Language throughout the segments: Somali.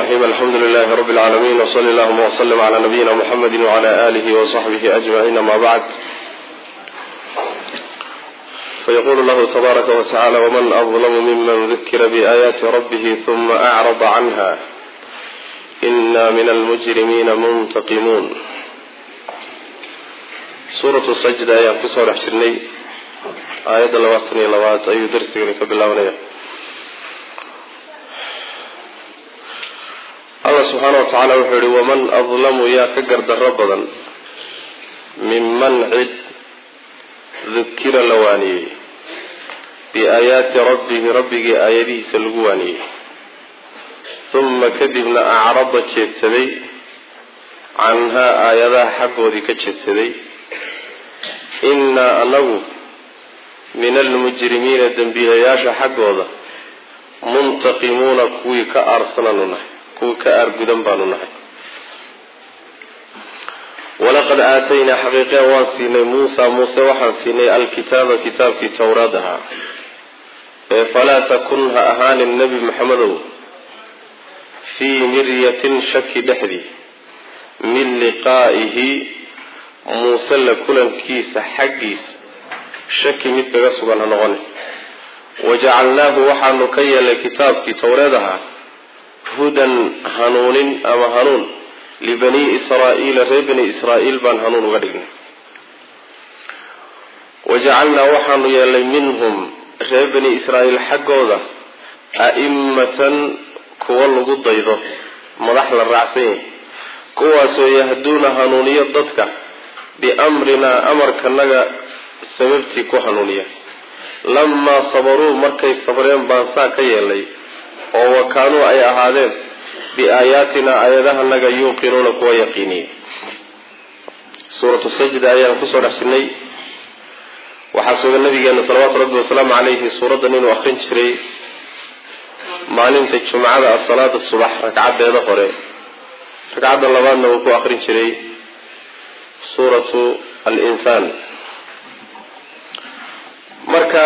الرحيم الحمد لله رب العالمين وصلى اللهم وسلم على نبينا محمد وعلى آله وصحبه أجمعين ما بعد فيقول الله تبارك وتعالى ومن أظلم ممن ذكر بآيات ربه ثم أعرض عنها إنا من المجرمين منتقمون سورة السجدة يا قصة حشرني آية لواتني لوات أي درسي كبلا ونيا allah subxaana wa tacaala wuxuu yihi waman adlamu yaa ka gardarro badan minman cid dukira la waaniyey biaayaati rabbihi rabbigii aayadihiisa lagu waaniyey huma kadibna acrada jeedsaday canhaa aayadaha xaggoodii ka jeedsaday innaa anagu min almujrimiina dembiilayaasha xaggooda muntaqimuuna kuwii ka aarsananu nahay kuwii ka aargudan baanu nahay walaqad aataynaa xaqiiqe waan siinay muusa muuse waxaan siinay alkitaaba kitaabkii towraad ahaa ee falaa takun ha ahaanin nebi maxamedow fii miryatin shaki dhexdii min liqaa'ihi muuse la kulankiisa xaggiisa shaki mid kaga sugan ha noqoni wajacalnaahu waxaanu ka yeelnay kitaabkii towreed ahaa hudan hanuunin ama hanuun libanii israa'iila reer bani israa'iil baan hanuun uga dhignay wajacalnaa waxaanu yeelnay minhum reer bani israa'iil xaggooda a'immatan kuwa lagu daydo madax la raacsan yahay kuwaasoo yahduuna hanuuniyo dadka biamrinaa amarkanaga sababtii ku hanuuniya lamaa sabaruu markay sabreen baan saa ka yeelnay oo wa kaanuu ay ahaadeen biaayaatinaa aayadahanaga yuuqinuuna kuwa yaqiiniya suuratu sajda ayaan kusoo dhex jirnay waxaa sugan nabigeena salawaatu rabbi wasalaamu calayhi suuraddan inuu akrin jiray maalinta jumcada ah salaada subax ragcadeeda hore ragcadda labaadna uu ku akrin jiray suuratu al-insaan marka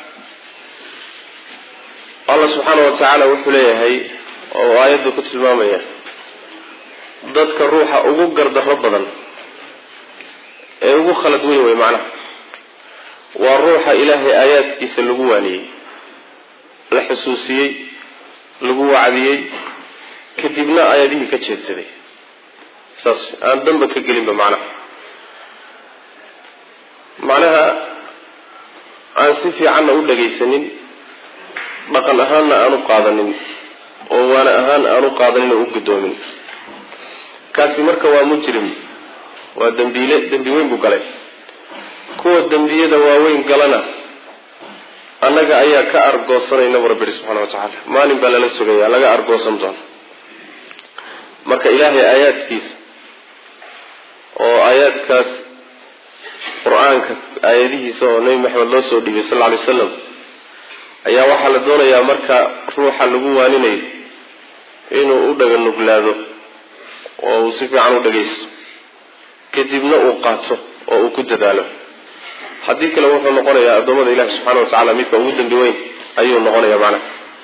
allah subxaana wa tacaala wuxuu leeyahay oo aayadda ku tilmaamaya dadka ruuxa ugu gardarro badan ee ugu khalad weyn wey macnaha waa ruuxa ilaahay aayaadkiisa lagu waaniyey la xusuusiyey lagu wacdiyey kadibna aayadihii ka jeedsaday saas aan danba ka gelinba macnaha macnaha aan si fiicanna u dhagaysanin dhaqan ahaanna aan u qaadanin oo waana ahaan aan u qaadanin oo u guddoomin kaasi marka waa mujrim waa dembiile dembi weyn buu galay kuwa dembiyada waaweyn galana annaga ayaa ka argoosanayna bu rabbi ihi subxana wa tacaala maalin baa lala sugaya laga argoosan doono marka ilaahay aayaadkiisa oo aayaadkaas qur-aanka aayadihiisa oo nebi maxamed loo soo dhiibay sal lla alay waslam ayaa waxaa la doonayaa marka ruuxa lagu waaninayo inuu u dhaga nuglaado oo uu si fiican u dhagaysto kadibna uu qaato oo uu ku dadaalo haddii kale wuxuu noqonayaa addoommada ilahi subxana wa tacala midka ugu dambi weyn ayuu noqonayaa macnaha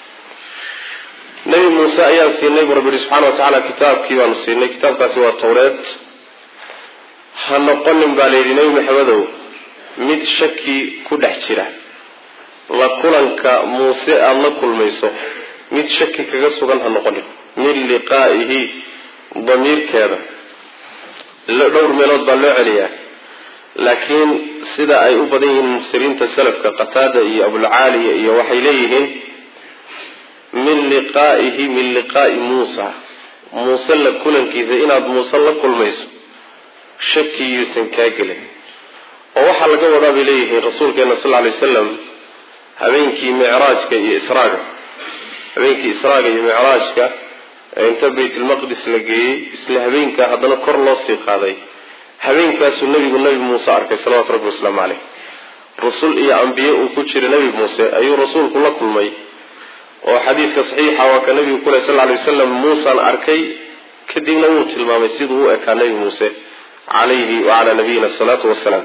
nebi muuse ayaan siinay buu rabbi yihi subxana wa tacaala kitaabkii baanu siinay kitaabkaasi waa towreed ha noqonin baa la yidhi nebi maxamedow mid shaki ku dhex jira la kulanka muuse aada la kulmayso mid shaki kaga sugan ha noqonin min liqaa'ihi damiirkeeda dhowr meelood baa loo celiyaa laakiin sida ay u badan yihiin mufsiriinta salafka qataada iyo abulcaaliya iyo waxay leeyihiin min liqaa'ihi min liqaa'i muusa muuse la kulankiisa inaad muuse la kulmayso shaki yuusan kaa gelin oo waxaa laga wadaa bay leeyihiin rasuulkeena sal lla alay wasalam habeenkii micraajka iyo israaga habeenkii israaga iyo micraajka ee inta baytulmaqdis la geeyey isla habeenkaa haddana kor loo sii qaaday habeenkaasuu nebigu nebi muuse arkay salawatu rabbi wasalaamu caleyh rusul iyo ambiye uu ku jira nebi muuse ayuu rasuulku la kulmay oo xadiiska saxiixa waa ka nebigu ku leh sal ly wasalam muusaan arkay kadibna wuu tilmaamay siduu u ekaa nebi muuse calayhi wacalaa nabiyina asalaatu wasalaam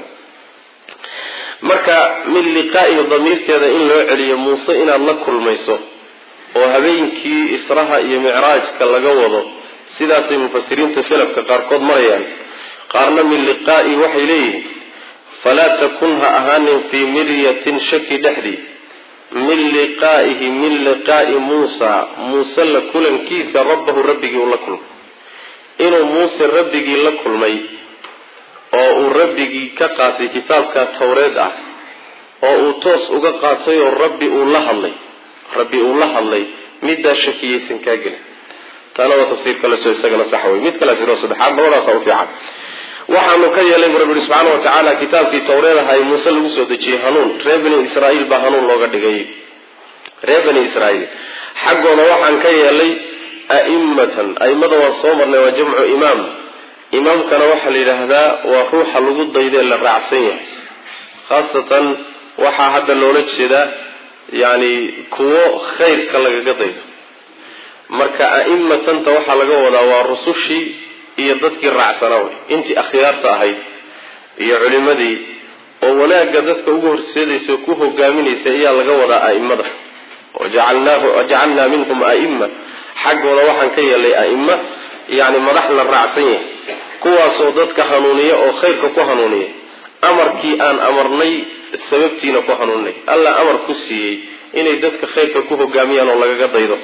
marka min liqaa'ihi damiirkeeda in loo celiyo muuse inaad la kulmayso oo habeenkii israha iyo micraajka laga wado sidaasay mufasiriinta salafka qaarkood marayaan qaarna min liqaa'i waxay leeyihiin falaa takun ha ahaanin fii miryatin shaki dhexdii min liqaa'ihi min liqaa'i muusa muuse la kulankiisa rabbahu rabbigii uu la kulmay inuu muuse rabbigii la kulmay oo uu rabbigii ka qaatay kitaabka tawreed ah oo uu toos uga qaatay oo rabbi uu la hadlay rabbi uu la hadlay middaa shakiyaysan kaa gelin taana waa tafsiir kale soo isagana sax wey mid kale siro saddexaad labadaasa u fiican waxaanu ka yeelay bu rabbi subxaana wa tacaala kitaabkii tawreed aha ee muuse lagu soo dejiyey hanuun reer bani israa'iil baa hanuun looga dhigay reer bani israa'iil xaggooda waxaan ka yeelay a'immatan a'immada waan soo marnay waa jamcu imaam imaamkana waxaa la yidhaahdaa waa ruuxa lagu daydee la raacsan yahay khaasatan waxaa hadda loola jeedaa yani kuwo khayrka lagaga daydo marka a'immatanta waxaa laga wadaa waa rusushii iyo dadkii raacsanaa wey intii akhyaarta ahayd iyo culimadii oo wanaagga dadka ugu horseedaysa ku hogaaminaysa ayaa laga wadaa a'immada wajacalnaa minhum a'imma xaggooda waxaan ka yeelay a'imma yani madax la raacsan yahay kuwaasoo dadka hanuuniya oo khayrka ku hanuuniya amarkii aan amarnay sababtiina ku hanuuninay alla amar ku siiyey inay dadka khayrka ku hogaamiyaan oo lagaga daydo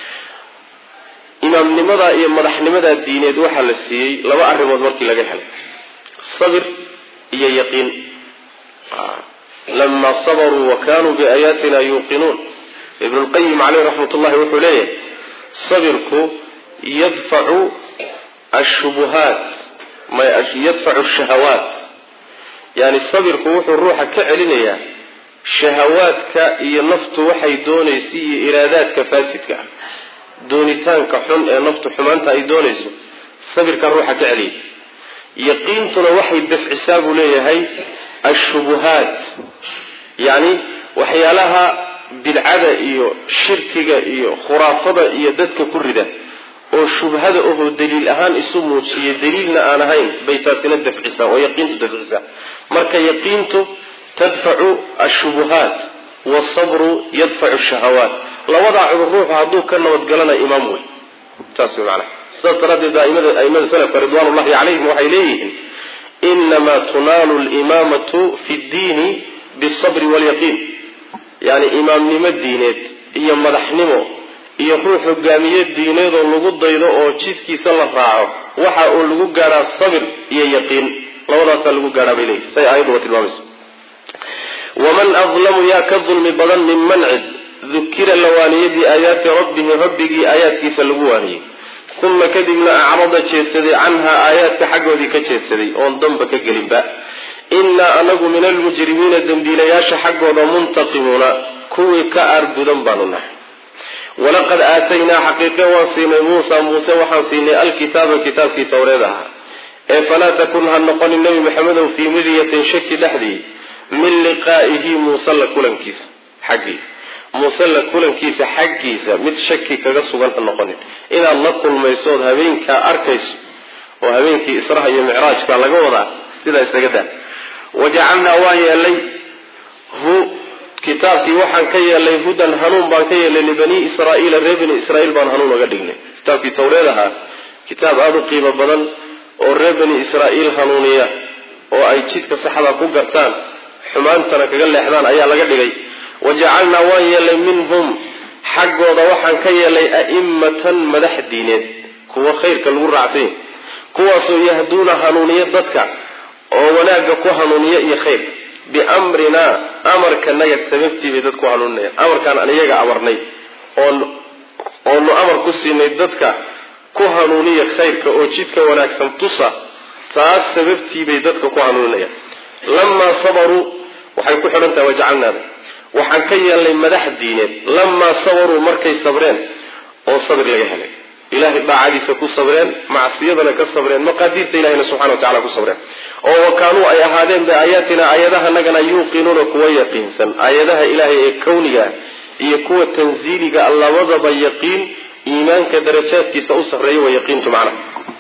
imaamnimada iyo madaxnimada diineed waxaa la siiyey laba arrimood markii laga helay sabir iyo yaqiin lamaa sabaruu wa kanuu biaayaatina yuuqinuun ibnu lqayim caleyh raxmat ullahi wuxuu leeyahay sabirku yadfacu ashubuhaat yadfacu shahawaat yani sabirku wuxuu ruuxa ka celinayaa shahawaadka iyo naftu waxay doonaysa iyo iraadaadka faasidka ah doonitaanka xun ee naftu xumaanta ay doonayso sabirkaa ruuxa ka celiya yaqiintuna waxay dafcisaa buu leeyahay ashubuhaat yacni waxyaalaha bidcada iyo shirkiga iyo khuraafada iyo dadka ku rida oo shubhada ohoo daliil ahaan isu muujiya daliilna aan ahayn bay taasina dafcisaa oo yaqiintu dafcisaa marka yaqiintu tadfacu ashubuhaat wasabru yadfacu shahawaat labadaa cudur ruuxu hadduu ka nabadgalana imaam wey saas wey macanaha sidaas daraaddeed aimada salafka ridwaanullahi calayhim waxay leeyihiin inamaa tunaalu limaamatu fi ddiini bisabri waalyaqiin yani imaamnimo diineed iyo madaxnimo iyo ruux hogaamiye diineedoo lagu daydo oo jidkiisa la raaco waxa uu lagu gaadhaa sabir iyo yaqiin labadaasaa lagu gaadhaa bay leeyihin say aayadduba tilmaamayso waman adlamu yaa ka dulmi badan minman cid dukira la waaniyey biaayaati rabbihi rabbigii aayaadkiisa lagu waaniyey uma kadibna acrada jeedsaday canhaa aayaadka xaggoodii ka jeedsaday oon danba ka gelinba innaa anagu min almujrimiina dembiilayaasha xaggooda muntaqimuuna kuwii ka aargudan baanu nahay walaqad aataynaa xaqiiqe waan siinay muusa muuse waxaan siinay alkitaaba kitaabkii towreed ahaa ee falaa takun ha noqonin nebi maxamedow fii miryatin shaki dhexdii min liqaa'ihi muuse la kulankiisa xaggii muuse la kulankiisa xaggiisa mid shaki kaga sugan ha noqonin inaad la kulmaysood habeenkaa arkayso oo habeenkii israha iyo micraajka laga wadaa sidaa isaga daa wajacalnaa waan yeelay hu kitaabkii waxaan ka yeelay hudan hanuun baan ka yeelay libanii israaiila reer bani israiil baan hanuun oga dhignay kitaabkii tawreed ahaa kitaab aada u qiimo badan oo reer bani israaiil hanuuniya oo ay jidka saxda ku gartaan xumaantana kaga leexdaan ayaa laga dhigay wajacalnaa waan yeelay minhum xaggooda waxaan ka yeelay a'immatan madax diineed kuwa khayrka lagu raacsanya kuwaasoo yahduuna hanuuniya dadka oo wanaagga ku hanuuniya iyo khayr biamrinaa amarkanaga sababtii bay dadku hanuuninayaan amarkaan aan iyaga amarnay oon oonu amar ku siinay dadka ku hanuuniya khayrka oo jidka wanaagsan tusa taas sababtii bay dadka ku hanuuninayaan lamaa sabaruu waxay ku xidhan tahay wajacalnaada waxaan ka yeelnay madax diineed lamaa sabaruu markay sabreen oo sabir laga helay ilahay daacadiisa ku sabreen macsiyadana ka sabreen maqaadiirta ilahina subxana wa tacala ku sabreen oo wakaanuu ay ahaadeen biaayaatina aayadahanagana yuuqinuuna kuwa yaqiinsan aayadaha ilaahay ee kawniga iyo kuwa tanziiliga labadaba yaqiin iimaanka darajaadkiisa u sarreeya wa yaqiintu macnaha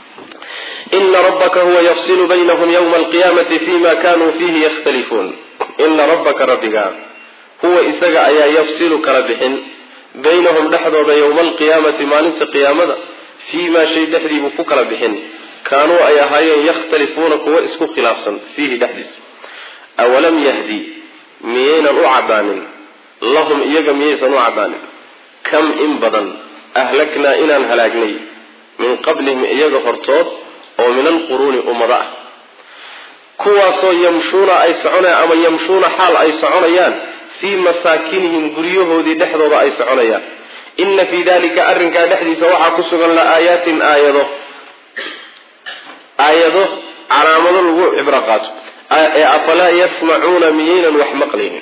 ina rabbaka huwa yafsilu baynahum yowma alqiyaamati fima kanuu fiihi yakhtalifuun ina rabbaka rabbiga huwa isaga ayaa yafsilu kala bixin baynahum dhexdooda yowma alqiyaamati maalinta qiyaamada fii maa shay dhexdiibuu ku kala bixin kaanuu ay ahaayeen yakhtalifuuna kuwa isku khilaafsan fiihi dhexdiisa awalam yahdi miyaynan u caddaanin lahum iyaga miyaysan u caddaanin kam in badan ahlaknaa inaan halaagnay min qablihim iyaga hortood oo min alquruuni ummado ah kuwaasoo yamshuuna ay soconayaan ama yamshuuna xaal ay soconayaan fii masaakinihim guryahoodii dhexdooda ay soconayaan inna fii dalika arrinkaa dhexdiisa waxaa ku sugan la aayaatin aayado aayado calaamado lagu cibro qaato ee afalaa yasmacuuna miyaynan wax maqlaynin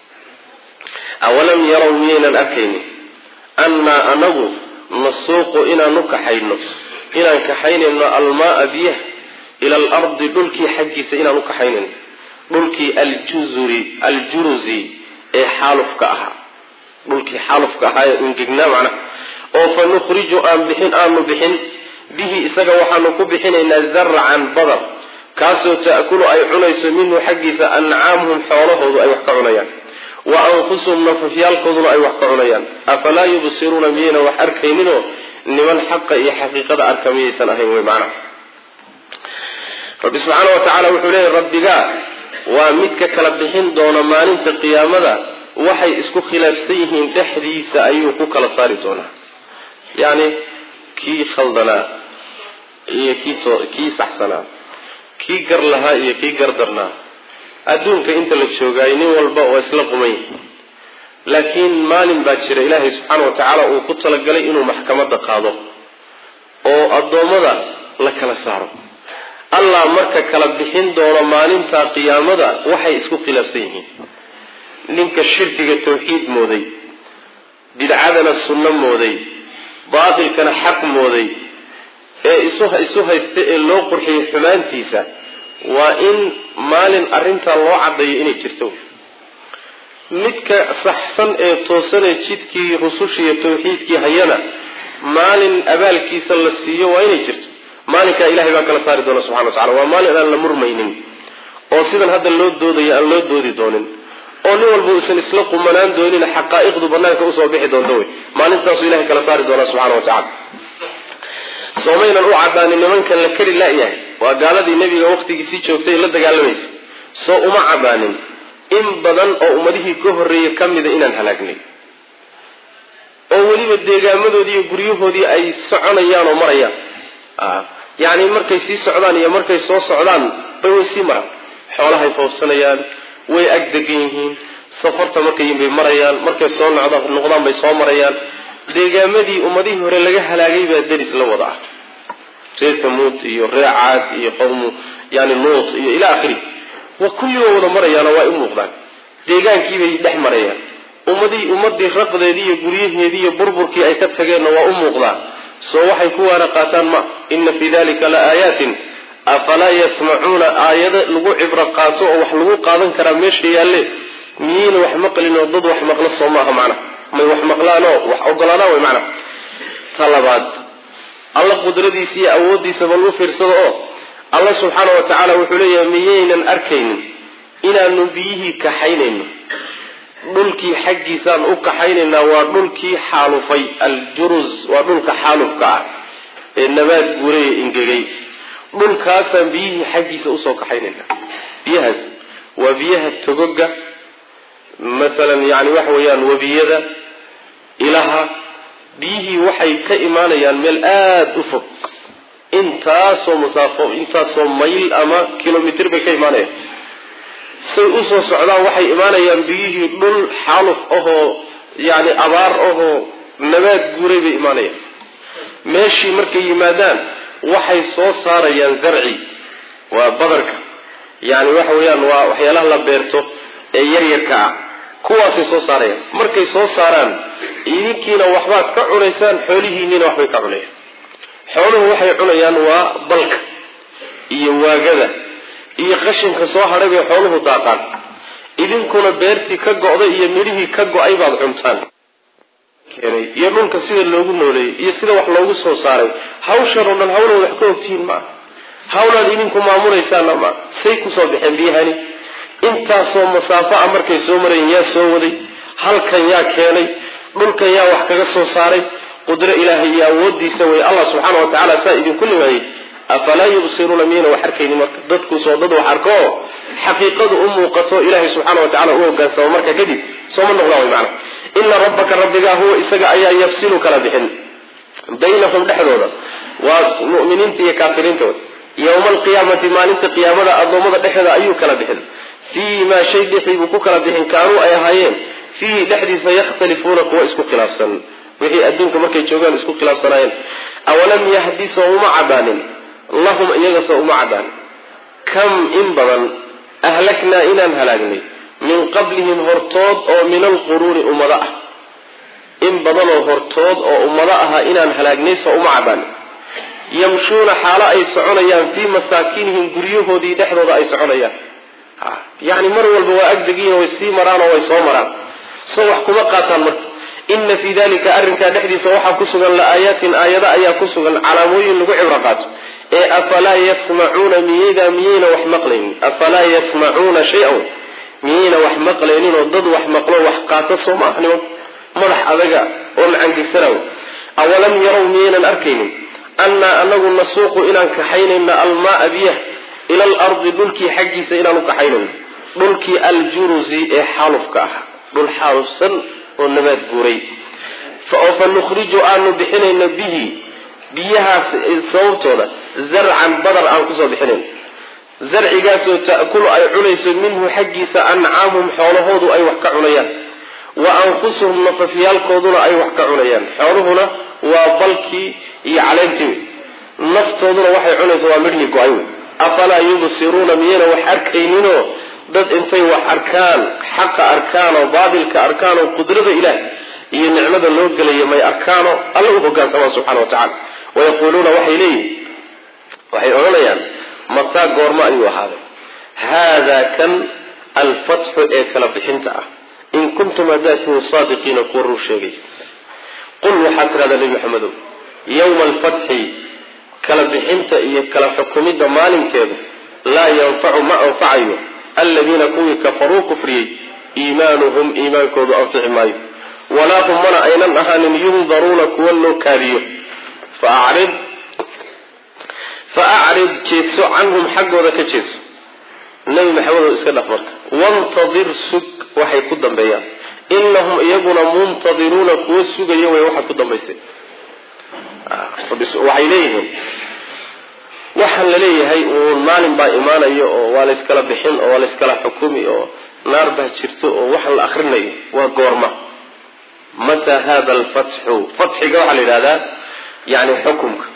awalam yarow miyaynan arkaynin annaa anagu nasuuqu inaanu kaxayno inaan kaxaynayno almaaa biyaha ila alardi dhulkii xaggiisa inaan u kaxaynayno dhulkii aljuzuri aljuruzi ee xaalufka ahaa dhulkii xaalufka ahaa ee ungegnaa macnaha oo fa nukhriju aan bixin aanu bixin bihi isaga waxaanu ku bixinaynaa zarcan badar kaasoo ta'kulu ay cunayso minhu xaggiisa ancaamuhum xoolahoodu ay wax ka cunayaan wa anfusuhum nafafyaalkooduna ay wax ka cunayaan afalaa yubsiruuna miyayna wax arkayninoo niman xaqa iyo xaqiiqada arka miyaysan ahayn wey macnaha rabbi subxaana wa tacaala wuxuu leeyahy rabbigaa waa midka kala bixin doona maalinta qiyaamada waxay isku khilaafsan yihiin dhexdiisa ayuu ku kala saari doonaa yacni kii khaldanaa iyo kii kii saxsanaa kii gar lahaa iyo kii gardarnaa adduunka inta la joogaayo nin walba oo isla quman yahay laakiin maalin baa jira ilaahay subxaana wa tacaala uu ku talagalay inuu maxkamadda qaado oo addoommada la kala saaro allah marka kala bixin doono maalinta qiyaamada waxay isku khilaafsan yihiin ninka shirkiga tawxiid mooday bidcadana sunno mooday baatilkana xaq mooday ee isu isu haysta ee loo qurxiyay xumaantiisa waa in maalin arrintaa loo caddaeyo inay jirto midka saxsan ee toosanee jidkii rusushiiyo tawxiidkii hayana maalin abaalkiisa la siiyo waa inay jirto maalinkaa ilahay baa kala saari doona subxana wa tacala waa maalin aan la murmaynin oo sidan hadda loo doodayo aan loo doodi doonin oo nin walba uusan isla qumanaan doonin xaqaa'iqdu banaanka usoo bixi doonto wey maalintaasuu ilahay kala saari doonaa subxana wa tacala soomaynan u cadaanin nimankan la kari la-yahay waa gaaladii nebiga waqtigiisii joogtay la dagaalamaysa soo uma cadaanin in badan oo ummadihii ka horreeyey ka mida inaan halaagnay oo weliba deegaamadoodii iyo guryahoodii ay soconayaan oo marayaan yacni markay sii socdaan iyo markay soo socdaan bay way sii maraan xoolahay foofsanayaan way ag degan yihiin safarta markay bay marayaan markay soo noqdaan bay soo marayaan deegaamadii ummadihii hore laga halaagay baa deris la wada ah reer tamuud iyo reer caad iyo qowmu yani nuut iyo ila akhiri waa kulliba wada marayaanoo waa u muuqdaan deegaankiibay dhex marayaan ummadii ummadii raqdeedii iyo guryaheedii iyo burburkii ay ka tageenna waa u muuqdaan soo waxay ku waana qaataan ma ina fii dalika la aayaatin afalaa yasmacuuna aayado lagu cibro qaato oo wax lagu qaadan karaa meesha yaalle miyayna wax maqlin oo dad wax maqlo soo maaha macnaha may wax maqlaanoo wax ogolaadaan way macnaha ta labaad alla qudradiisa iyo awooddiisa bal u fiirsado oo alla subxaana wa tacaala wuxuu leeyahay miyaynan arkaynin inaanu biyihii kaxaynayno dhulkii xaggiisaan u kaxaynaynaa waa dhulkii xaalufay aljurus waa dhulka xaalufka ah ee nabaad guuraya ingegay dhulkaasaan biyihii xaggiisa usoo kaxaynaynaa biyahaas waa biyaha togoga maalan yani waxa weeyaan webiyada ilaha biyihii waxay ka imaanayaan meel aada u fog intaasoo masaafo intaasoo mayl ama kilomitr bay ka imaanayaan say usoo socdaan waxay imaanayaan biyihii dhul xaaluf ahoo yani abaar ahoo nabaad guuray bay imaanayaan meeshii markay yimaadaan waxay soo saarayaan zarci waa badarka yani waxa weeyaan waa waxyaalaha la beerto ee yaryarka ah kuwaasay soo saarayaan markay soo saaraan idinkiina waxbaad ka cunaysaan xoolihiinniina waxbay ka cunayaan xooluhu waxay cunayaan waa balka iyo waagada iyo qashinka soo hadhay bay xooluhu daaqaan idinkuna beertii ka go'day iyo midhihii ka go-ay baad cuntaan iyo dhulka sida loogu nooleeyey iyo sida wax loogu soo saaray hawshan oo dhan hawlaad wax ka ogtihiin maa hawlaad idinku maamulaysaana ma say kusoo baxeen biyahani intaasoo masaafo ah markay soo marayeen yaa soo waday halkan yaa keenay dhulka yaa wax kaga soo saaray qudro ilaahay iyo awoodiisa wey allah subxaana wa tacala saa idinku nimeeyey afalaa yubsiruuna miyayna wax arkayni marka dadku soo dad wax arko oo xaqiiqadu u muuqato ilaahay subxaana wa tacala u hogaansamo marka kadib sooma noqdaan way macana ina rabbaka rabbigaa huwa isaga ayaa yafsilu kala bixin baynahum dhexdooda waa mu'miniinta iyo kaafiriinta yowma alqiyaamati maalinta qiyaamada addoommada dhexdooda ayuu kala bixin fiihi maa shay dhexii buu ku kala bixin kaanuu ay ahaayeen fiihi dhexdiisa yakhtalifuuna kuwa isku khilaafsan wixii adduunka markay joogaan isku khilaafsanaayeen awalam yahdi soo uma cadaanin lahum iyaga soo uma cadaanin kam in badan ahlaknaa inaan halaagnay min qablihim hortood oo min alquruuni ummado ah in badanoo hortood oo ummado ahaa inaan halaagnay soo uma cadaanin yamshuuna xaalo ay soconayaan fii masaakinihim guryahoodii dhexdooda ay soconayaan yani mar walba waa agdegiin way sii maraan oo way soo maraan soo wax kuma qaataan marka ina fii dalika arrinkaa dhexdiisa waxaa ku sugan la-aayaatin aayado ayaa ku sugan calaamooyin lagu cibro qaato ee afalaa yasmacuuna miyayda miyayna wax maqlaynin afalaa yasmacuuna shay-an miyayna wax maqlaynin oo dad wax maqlo wax qaato soo ma ahnimo madax adaga oo macangegsanaw awalam yarow miyaynan arkaynin annaa anagu nasuuqu inaan kaxaynayna almaaa biyah ila alardi dhulkii xaggiisa inaan u kaxaynayno dhulkii aljurusi ee xaalufka ahaa dhul xaalufsan oo nabaad guuray fa nukhriju aanu bixinayno bihi biyahaas sababtooda zarcan badar aan kusoo bixinayno zarcigaasoo ta'kulu ay cunayso minhu xaggiisa ancaamuhum xoolahoodu ay wax ka cunayaan wa anfusuhum nafafyaalkooduna ay wax ka cunayaan xooluhuna waa balkii iyo caleentii naftooduna waxay cunaysa waa midhii go-ay wey afalaa yubsiruuna miyayna wax arkayninoo dad intay wax arkaan xaqa arkaanoo baatilka arkaanoo qudrada ilaah iyo nicmada loo gelaya may arkaano alla u hogaansamaa subxana wa tacala wayaquuluuna waxay leeyihin waxay odhanayaan mataa goormo ayuu ahaaday haadaa kan alfatxu ee kala bixinta ah in kuntum haddaad tihiin saadiqiina kuwa rur sheegay qul waxaad tidhahdaa nebi maxamedow yowma alfatxi kala bixinta iyo kala xukumidda maalinkeedu laa yanfacu ma anfacayo aladiina kuwii kafaruu kufriyey iimaanuhum iimaankoodu anfici maayo walaa hum mana aynan ahaanin yundaruuna kuwa loo kaadiyo faacrid fa acrid jeedso canhum xaggooda ka jeedso nebi maxamedow iska dhaf marka wantadir sug waxay ku dambeeyaan inahum iyaguna muntadiruuna kuwa sugaya way waxaad ku dambaysay waxay leeyihiin waxaan la leeyahay uun maalin baa imaanayo oo waa layskala bixin oo waa layskala xukumi oo naar baa jirto oo waxaan la akrinayo waa goorma mataa hada alfatxu fatxiga waxaa la yidhahdaa yani xukumka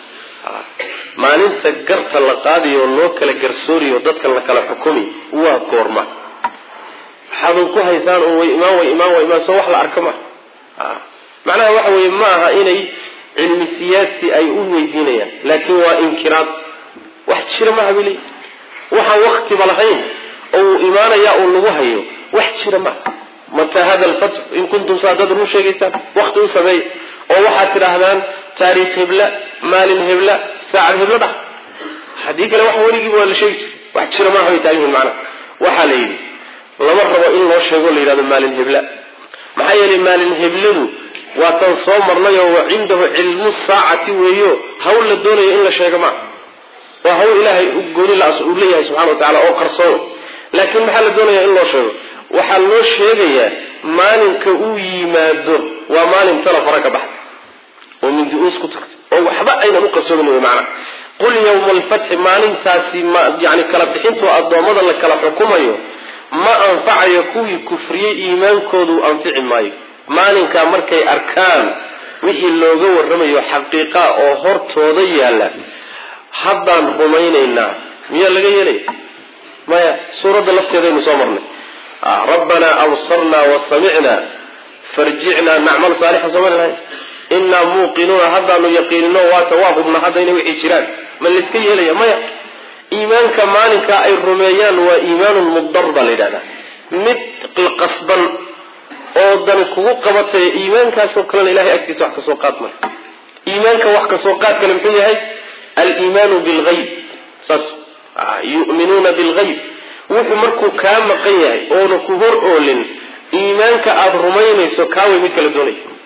maalinta garta la qaadayo oo loo kala garsooriyo dadka la kala xukumi waa goorma waxaadan ku haysaan un way imaan way imaan way imaan soo wax la arka ma macnaha waxa weeye ma aha inay cilmi siyaasi ay u weydiinayaan laakiin waa inkiraad wax jira maha bili waxaan waktiba lahayn oo uu imaanaya uu lagu hayo wax jira maha mataa hada alfatx in kuntum saadad run sheegaysaan wakti u sameeya oo waxaad tidhaahdaan taariikh hebla maalin hebla saacad hebla dhah haddii kale wax weligiiba waa la sheegi jiray wax jira maaha bay taagan yihin macnaha waxaa la yidhi lama rabo in loo sheego la yidhahdo maalin hebla maxaa yeelay maalin hebladu waa tan soo marnayoo wa cindahu cilmu saacati weeyo hawl la doonayo in la sheego maa waa hawl ilaahay gooni uu leeyahay subxana wa tacala oo qarsoon laakiin maxaa la doonaya in loo sheego waxaa loo sheegayaa maalinka uu yimaado waa maalin tala fara ka baxda oo mindi-uus ku tagtay oo waxba aynan u qarsoomin wey macana qul yawma alfatxi maalintaasi yani kala bixintoo addoommada la kala xukumayo ma anfacayo kuwii kufriyey iimaankoodu anfici maayo maalinkaa markay arkaan wixii looga warramayo xaqiiqa oo hortooda yaalla haddaan rumaynaynaa miyaa laga yeelaya maya suuradda lafteedaynu soo marnay rabbanaa absarnaa wa samicnaa farjicnaa nacmal saalixan soo marlahay innaa muuqinuuna haddaanu yaqiinino waata waa hubna haddayna wixii jiraan ma layska yeelaya maya iimaanka maalinkaa ay rumeeyaan waa iimaanun mudar baa la yidhahdaa mid qasban oo dan kugu qabatay iimaankaasoo kalena ilahay agtiisa wax kasoo qaad male iimaanka wax kasoo qaad kale muxuu yahay aliimaanu bilgayb saas yu'minuuna bilgayb wuxuu markuu kaa maqan yahay oona ku hor oolin iimaanka aada rumaynayso kaaway mid kala doonaya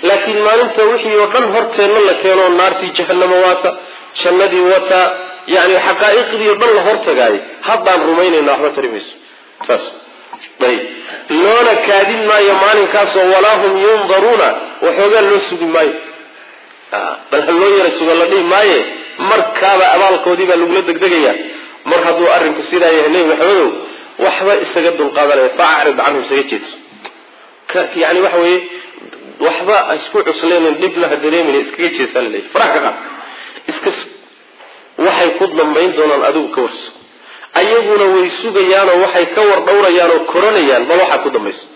laakiin maalinta wixii oo dhan horteenna la keeno naartii jahanamo waata jannadii wata yani xaqaa'iqdii o dhan la hortagaayo haddaan rumaynayna waxba tari mayso saas ayb loona kaadin maayo maalinkaasoo walaa hum yundaruuna waxoogaa loo sugi maayo bal ha loo yara sugo la dhihi maaye markaaba abaalkoodii baa lagula degdegaya mar hadduu arrinku sidaa yahay nebi maxamedow waxba isaga dulqaadanaya faacrid canhum isaga jeedso yani waxa weeye waxba isku cusleynin dhibna ha dareemin iskaga jeesaa laleeyahy farax ka qaad iska waxay ku dambayn doonaan adigu ka warso ayaguna way sugayaanoo waxay ka war dhowrayaan oo koranayaan bal waxaa ku dambayso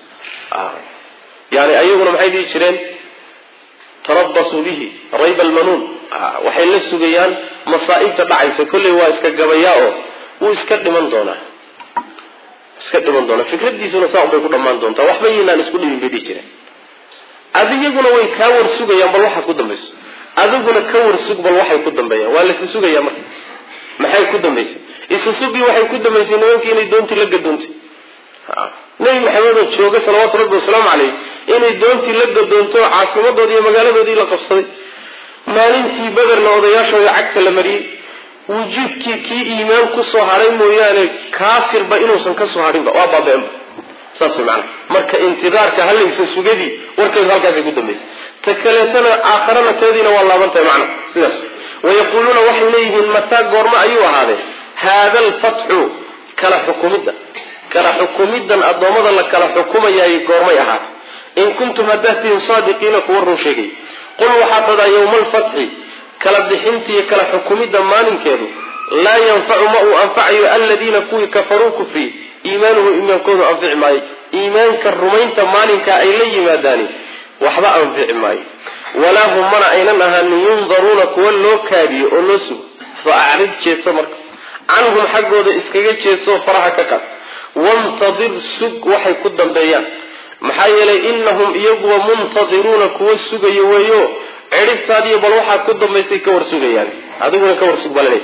yani ayaguna maxay dhihi jireen tarabasuu bihi rayba almanuun waxay la sugayaan masaa'ibta dhacaysa kolley waa iska gabayaa oo wuu iska dhiman doonaa iska dhiman doonaa fikradiisuna saa unbay ku dhammaan doontaa waxba yaynaan isku dhimin bay dhihi jireen adigaguna way kaa war sugayaan bal waxaad ku dambayso adiguna ka war sug bal waxay ku dambeeyaan waa laisa sugayaa marka maxay ku dambaysay isa sugii waxay ku dambaysay nimankii inay doontii la gadoontay nebi maxamedoo jooga salawaatu rabbi wasalaamu caleyh inay doontii la gadoonto caasimadoodii iyo magaaladoodii la qabsaday maalintii bederna odayaashooda cagta la mariyey wujuudkii kii iimaan kusoo hadhay mooyaane kaafirba inuusan kasoo hadhinba waa baaba-enba saas maana marka intidaarka halaysa sugadii warkeedu halkaasay ku dambaysay ta kaleetana aakharana teediina waa laabantahay macna sidaas wayaquuluuna waxay leeyihiin mataa goormo ayuu ahaadee haada alfatxu kala xukumidda kala xukumiddan addoommada la kala xukumayaay goormay ahaatay in kuntum haddaad tihiin saadiqiina kuwa run sheegay qul waxaa tadaa yowma alfatxi kala bixinta iyo kala xukumidda maalinkeedu laa yanfacu ma uu anfacayo aladiina kuwii kafaruu kufriyey iimaanuhu iimaankoodu anfici maayo iimaanka rumaynta maalinka ay la yimaadaani waxba anfici maayo walaa hum mana aynan ahaanin yundaruuna kuwa loo kaadiyo oo loo sugo fa acrid jeedso marka canhum xaggooda iskaga jeedsoo faraha ka qaad wantadir sug waxay ku dambeeyaan maxaa yeelay inahum iyaguwa muntadiruuna kuwa sugayo weeyo cidhibtaadiyo bal waxaad ku dambaysay ka war sugayaan adiguna ka war sug balale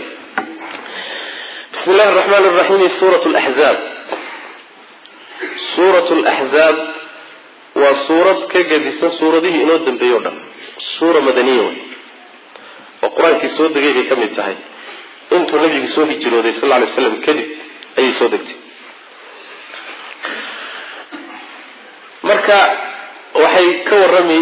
bismi illahi araxmaan raxiim suurat laxzaab suurat laxzaab waa suurad ka gadisan suuradihii inoo dambeeyey o dhan suura madaniya wey oo qur-aankii soo degay bay ka mid tahay intuu nabigu soo hijrooday sal ly slam kadib ayay soo degtay marka waxay ka warrami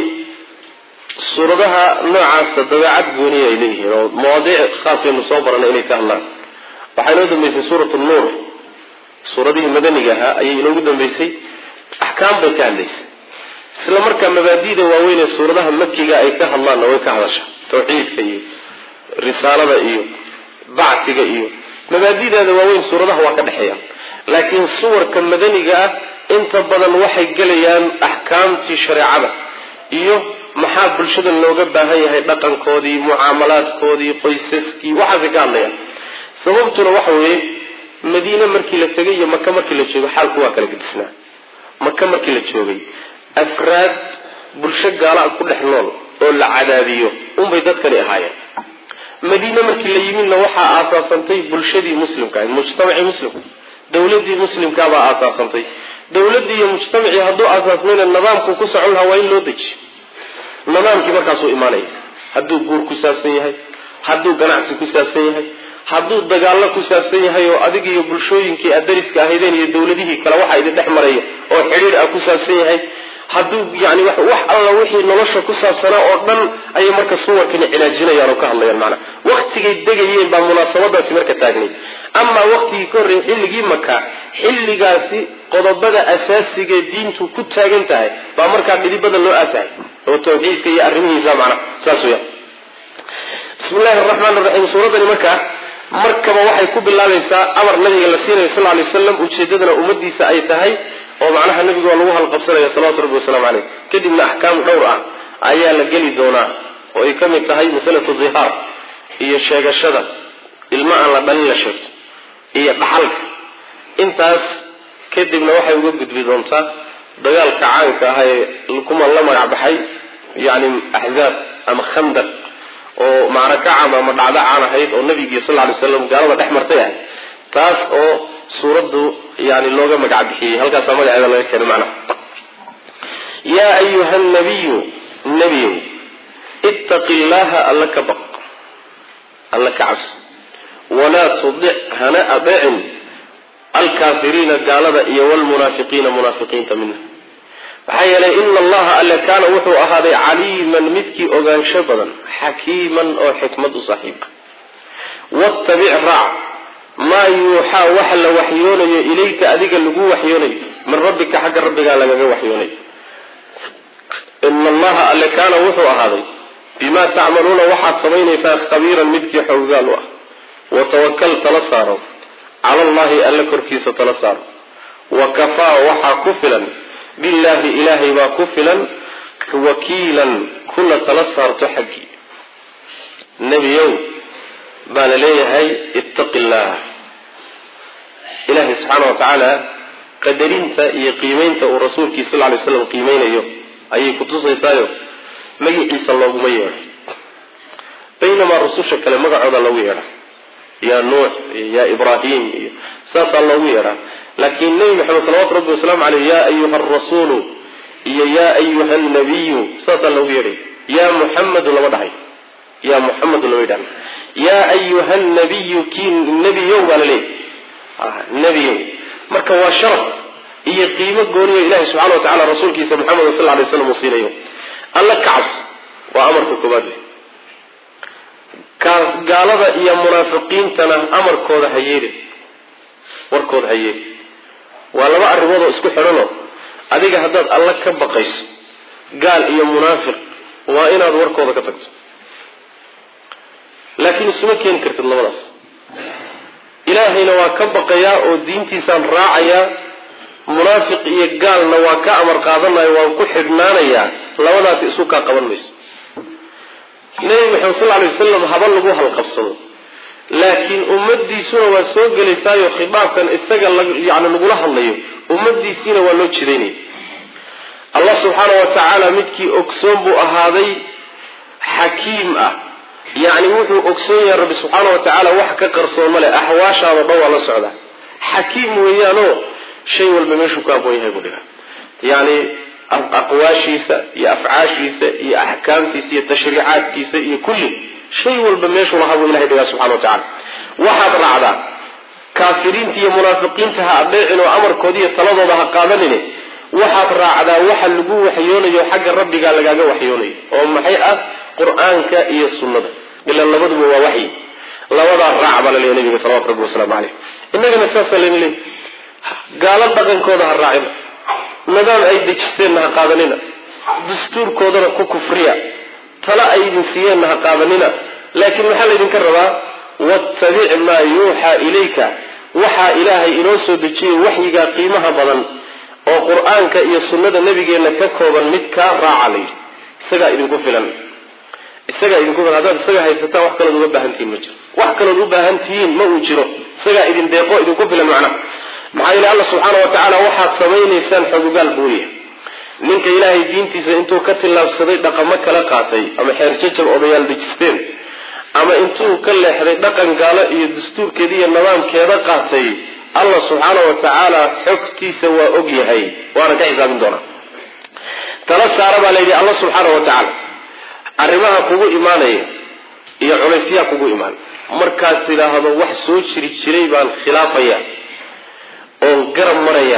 suuradaha noocaasa dabeecad gooniya ay leeyihiin oo mawaadiic khaasaynu soo baranay inay ka hadlaan waxaa inoo dambeysay suurat nuur suuradihii madaniga ahaa ayay inoogu dambeysay axkaam bay ka hadlaysay isla markaa mabaadida waaweyn ee suuradaha makiga ay ka hadlaanna way ka hadasha tawxiidka iyo risaalada iyo bactiga iyo mabaadideeda waaweyn suuradaha waa ka dhexeeya laakiin suwarka madaniga ah inta badan waxay gelayaan axkaamtii shareecada iyo maxaa bulshada looga baahan yahay dhaqankoodii mucaamalaadkoodii qoysaskii waxaasay ka hadlayaan sababtuna waxa weeye madiine markii la tegay iyo maka markii la joogay xaalku waa kala gedisnaa maka markii la joogay afraad bulsho gaala ku dhex nool oo la cadaadiyo unbay dadkani ahaayeen madiine markii la yimidna waxaa aasaasantay bulshadii muslimka ahayd mujtamacii muslimka dawladii muslimkaabaa aasaasantay dawladii iyo mujtamacii hadduu aasaasmayna nidaamku ku socon lahaa waa in loo dejiyo nidaamkii markaasuu imaanaya hadduu guur ku saabsan yahay hadduu ganacsi ku saabsan yahay hadduu dagaallo ku saabsan yahay oo adig iyo bulshooyinkii aad dariska ahaydeen iyo dawladihii kale waxaa idin dhex maraya oo xidhiir ah ku saabsan yahay hadduu yani wax alla wixii nolosha ku saabsanaa oo dhan ayay marka suwarkani cilaajinayaan oo ka hadlayaan macnaa waktigay degayeen baa munaasabadaasi marka taagnay amaa waktigii ka horreeyay xilligii maka xilligaasi qodobada asaasigae diintu ku taagan tahay baa markaa dhidibada loo aasahay oo tawxiidka iyo arrimihiisa macnaa saas weya bismi llahi araxmaan raxiim suuradani markaa markaba waxay ku bilaabaysaa amar nabiga la siinayo sal lay waslam ujeedadana ummadiisa ay tahay oo macnaha nabiga waa lagu halqabsanaya salawatu rabbi wasalaamu caleyh kadibna axkaam dhowr ah ayaa la geli doonaa oo ay ka mid tahay masalatu dihaar iyo sheegashada ilmo aan la dhalin la sheegto iyo dhaxalka intaas kadibna waxay uga gudbi doontaa dagaalka caanka ah ee kuma la magac baxay yani axzaab ama khandaq oo macraka caam ama dhacdo caan ahayd oo nabigii sal ly slam gaalada dhex martay ahayd taas oo suuraddu yani looga magac bixiyey halkaasaa magaceeda laga keenay macnaha yaa ayuha nabiyu nebiyow ittaqi llaaha alla ka baq alla ka cabsi walaa tudic hana adeecin alkaafiriina gaalada iyo wlmunaafiqiina munaafiqiinta minha maxaa yeelay ina allaha alle kaana wuxuu ahaaday caliiman midkii ogaansho badan xakiiman oo xikmad u saaxiib ah wattabic raac maa yuuxaa waxa la waxyoonayo ilayka adiga lagu waxyoonayo min rabbika xagga rabbigaa lagaga waxyoonayo ina allaha alle kaana wuxuu ahaaday bimaa tacmaluuna waxaad samaynaysaan khabiiran midkii xoogaal u ah watawakal tala saaro cala allahi alle korkiisa tala saaro wa kafaa waxaa ku filan billaahi ilaahay baa ku filan wakiilan kuna tala saarto xaggii nebiyow baa la leeyahay ittaqi illaah ilaahay subxaana wa tacaala qadarinta iyo qiimeynta uu rasuulkii sal lay slam qiimeynayo ayay kutusaysaayo magaciisa looguma yeedho baynamaa rususha kale magacooda loogu yeedha yaa nuux iyo yaa ibraahim iyo saasaa loogu yeedhaa laakiin nebi maxamed salawatu rabbi wasalaamu caleyh yaa ayuha arasuulu iyo yaa ayuha nabiyu saasaa loogu yeedhay yaa muxamedu lama dhahay yaa muxamedu lama yidhahna yaa ayuha nabiyu kii nebiyow baa la leeyahy nebiyow marka waa sharaf iyo qiimo gooniyo ilahi subxana wa tacala rasuulkiisa maxamed sal lay slam uu siinayo alla ka cabs waa amarka koobaad gaalada iyo munaafiqiintana amarkooda ha yeelin warkooda ha yeelin waa laba arrimood oo isku xidhanoo adiga haddaad alla ka baqayso gaal iyo munaafiq waa inaad warkooda ka tagto laakiin isuma keeni kartid labadaas ilaahayna waa ka baqayaa oo diintiisaan raacayaa munaafiq iyo gaalna waa ka amar qaadanaya waan ku xidhnaanayaa labadaasi isu kaa qaban mayso nebi maxamed sal lay wasalam haba lagu halqabsado laakiin ummadiisuna waa soo gelaysaayo khidaabkan isaga yani lagula hadlayo ummadiisiina waa loo jidaynaya allah subxaana wa tacaala midkii ogsoon buu ahaaday xakiim ah yacni wuxuu ogsoon yahay rabbi subxaana wa tacaala wax ka qarsoon male axwaashaada dhan waa la socdaa xakiim weeyaanoo shay walba meeshuu ka aqoon yahay buu dhigaa yani aqwaashiisa iyo afcaashiisa iyo axkaamtiisa iyo tashriicaadkiisa iyo kulli shay walba meeshuu lahaa buu ilahay dhigaa subxana wa tacala waxaad raacdaa kaafiriinta iyo munaafiqiinta ha adeecin oo amarkooda iyo taladooda ha qaadanine waxaad raacdaa waxa lagu waxyoonayo xagga rabbigaa lagaaga waxyoonayo oo maxay ah qur-aanka iyo sunnada ila labaduba waa waxyi labadaa raac baa laleeya nabiga salawatu rabbi wasalaamu caleyh innagana saasaa layna leey gaalo dhaqankooda ha raacina nidaam ay dejiseenna ha qaadanina dastuurkoodana ku kufriya tala ay idin siiyeenna ha qaadanina laakiin maxaa laydinka rabaa wattabic maa yuuxaa ilayka waxaa ilaahay inoo soo dejiyay waxyigaa qiimaha badan oo qur-aanka iyo sunnada nabigeenna ka kooban mid kaa raaca layidhi isagaa idinku filan isagaa idinku filan haddaad isaga haysataan wax kalood uga baahantihiin ma jiro wax kalood u baahan tihiin ma uu jiro isagaa idin deeqo idinku filan macnaha maxaa yeele alla subxaana wa tacaala waxaad samaynaysaan xogogaal buuya ninka ilaahay diintiisa intuu ka tillaabsaday dhaqamo kala qaatay ama xeerjajab odayaal dejisteen ama intuu ka leexday dhaqan gaalo iyo dastuurkeeda iyo nidaamkeeda qaatay allah subxaana wa tacaala xogtiisa waa og yahay waana ka xisaabin doonaa tala saara baa layidhi alla subxaana wa tacaala arrimaha kugu imaanaya iyo culaysyaa kugu imaan markaad tidhaahdo wax soo jiri jiray baan khilaafaya oon garab maraya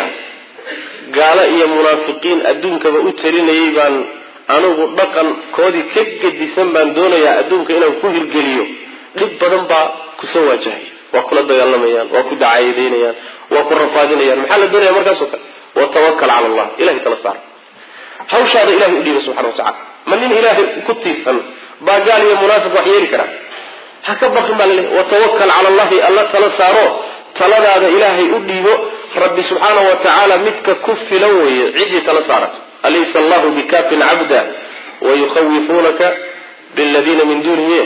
gaalo iyo munaafiqiin adduunkaba u talinayay baan anigu dhaqankoodii ka gedisan baan doonayaa adduunka inaan ku hirgeliyo dhib badan baa kusoo waajahaya waa kula dagaalamayaan waa ku dacaayadeynayaan waa ku rafaadinayaan maxaa la doonaya markaasoo kale watawakal cala allah ilahay tala saara hawshaada ilahay u dhiiba subxana wa tacala ma nin ilaahay ku tiirsan baa gaal iyo munaafiq wax yeeli karaa ha ka baqin baa laleeyahy watawakal cala allahi alla tala saaro taladaada ilaahay u dhiibo rabbi subxaana wa tacaala midka ku filan weeye ciddii tala saarato alaysa allahu bikafin cabda wayukhawifunaka biladiina min dunihi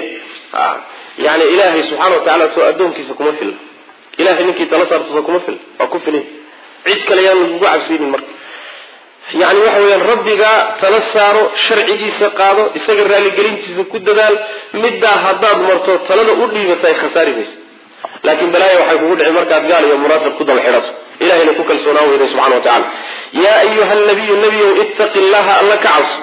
yani ilaahay subxana wa tacala soo addoonkiisa kuma filna ilahay ninkii tala saarto soo kuma filna waa ku filay cid kale yaan lagugu cabsiinin marka yani waxa weyaan rabbigaa tala saaro sharcigiisa qaado isaga raaligelintiisa ku dadaal middaa haddaad marto talada u dhiibata ay khasaari maysa laakiin balaaya waxay kugu dhici markaad gaal iyo munaafiq ku daba xidhato ilahayna ku kalsoonaan weyday subxana wa tacala yaa ayuha nabiyu nebiyow ittaqi llaha alla ka cabso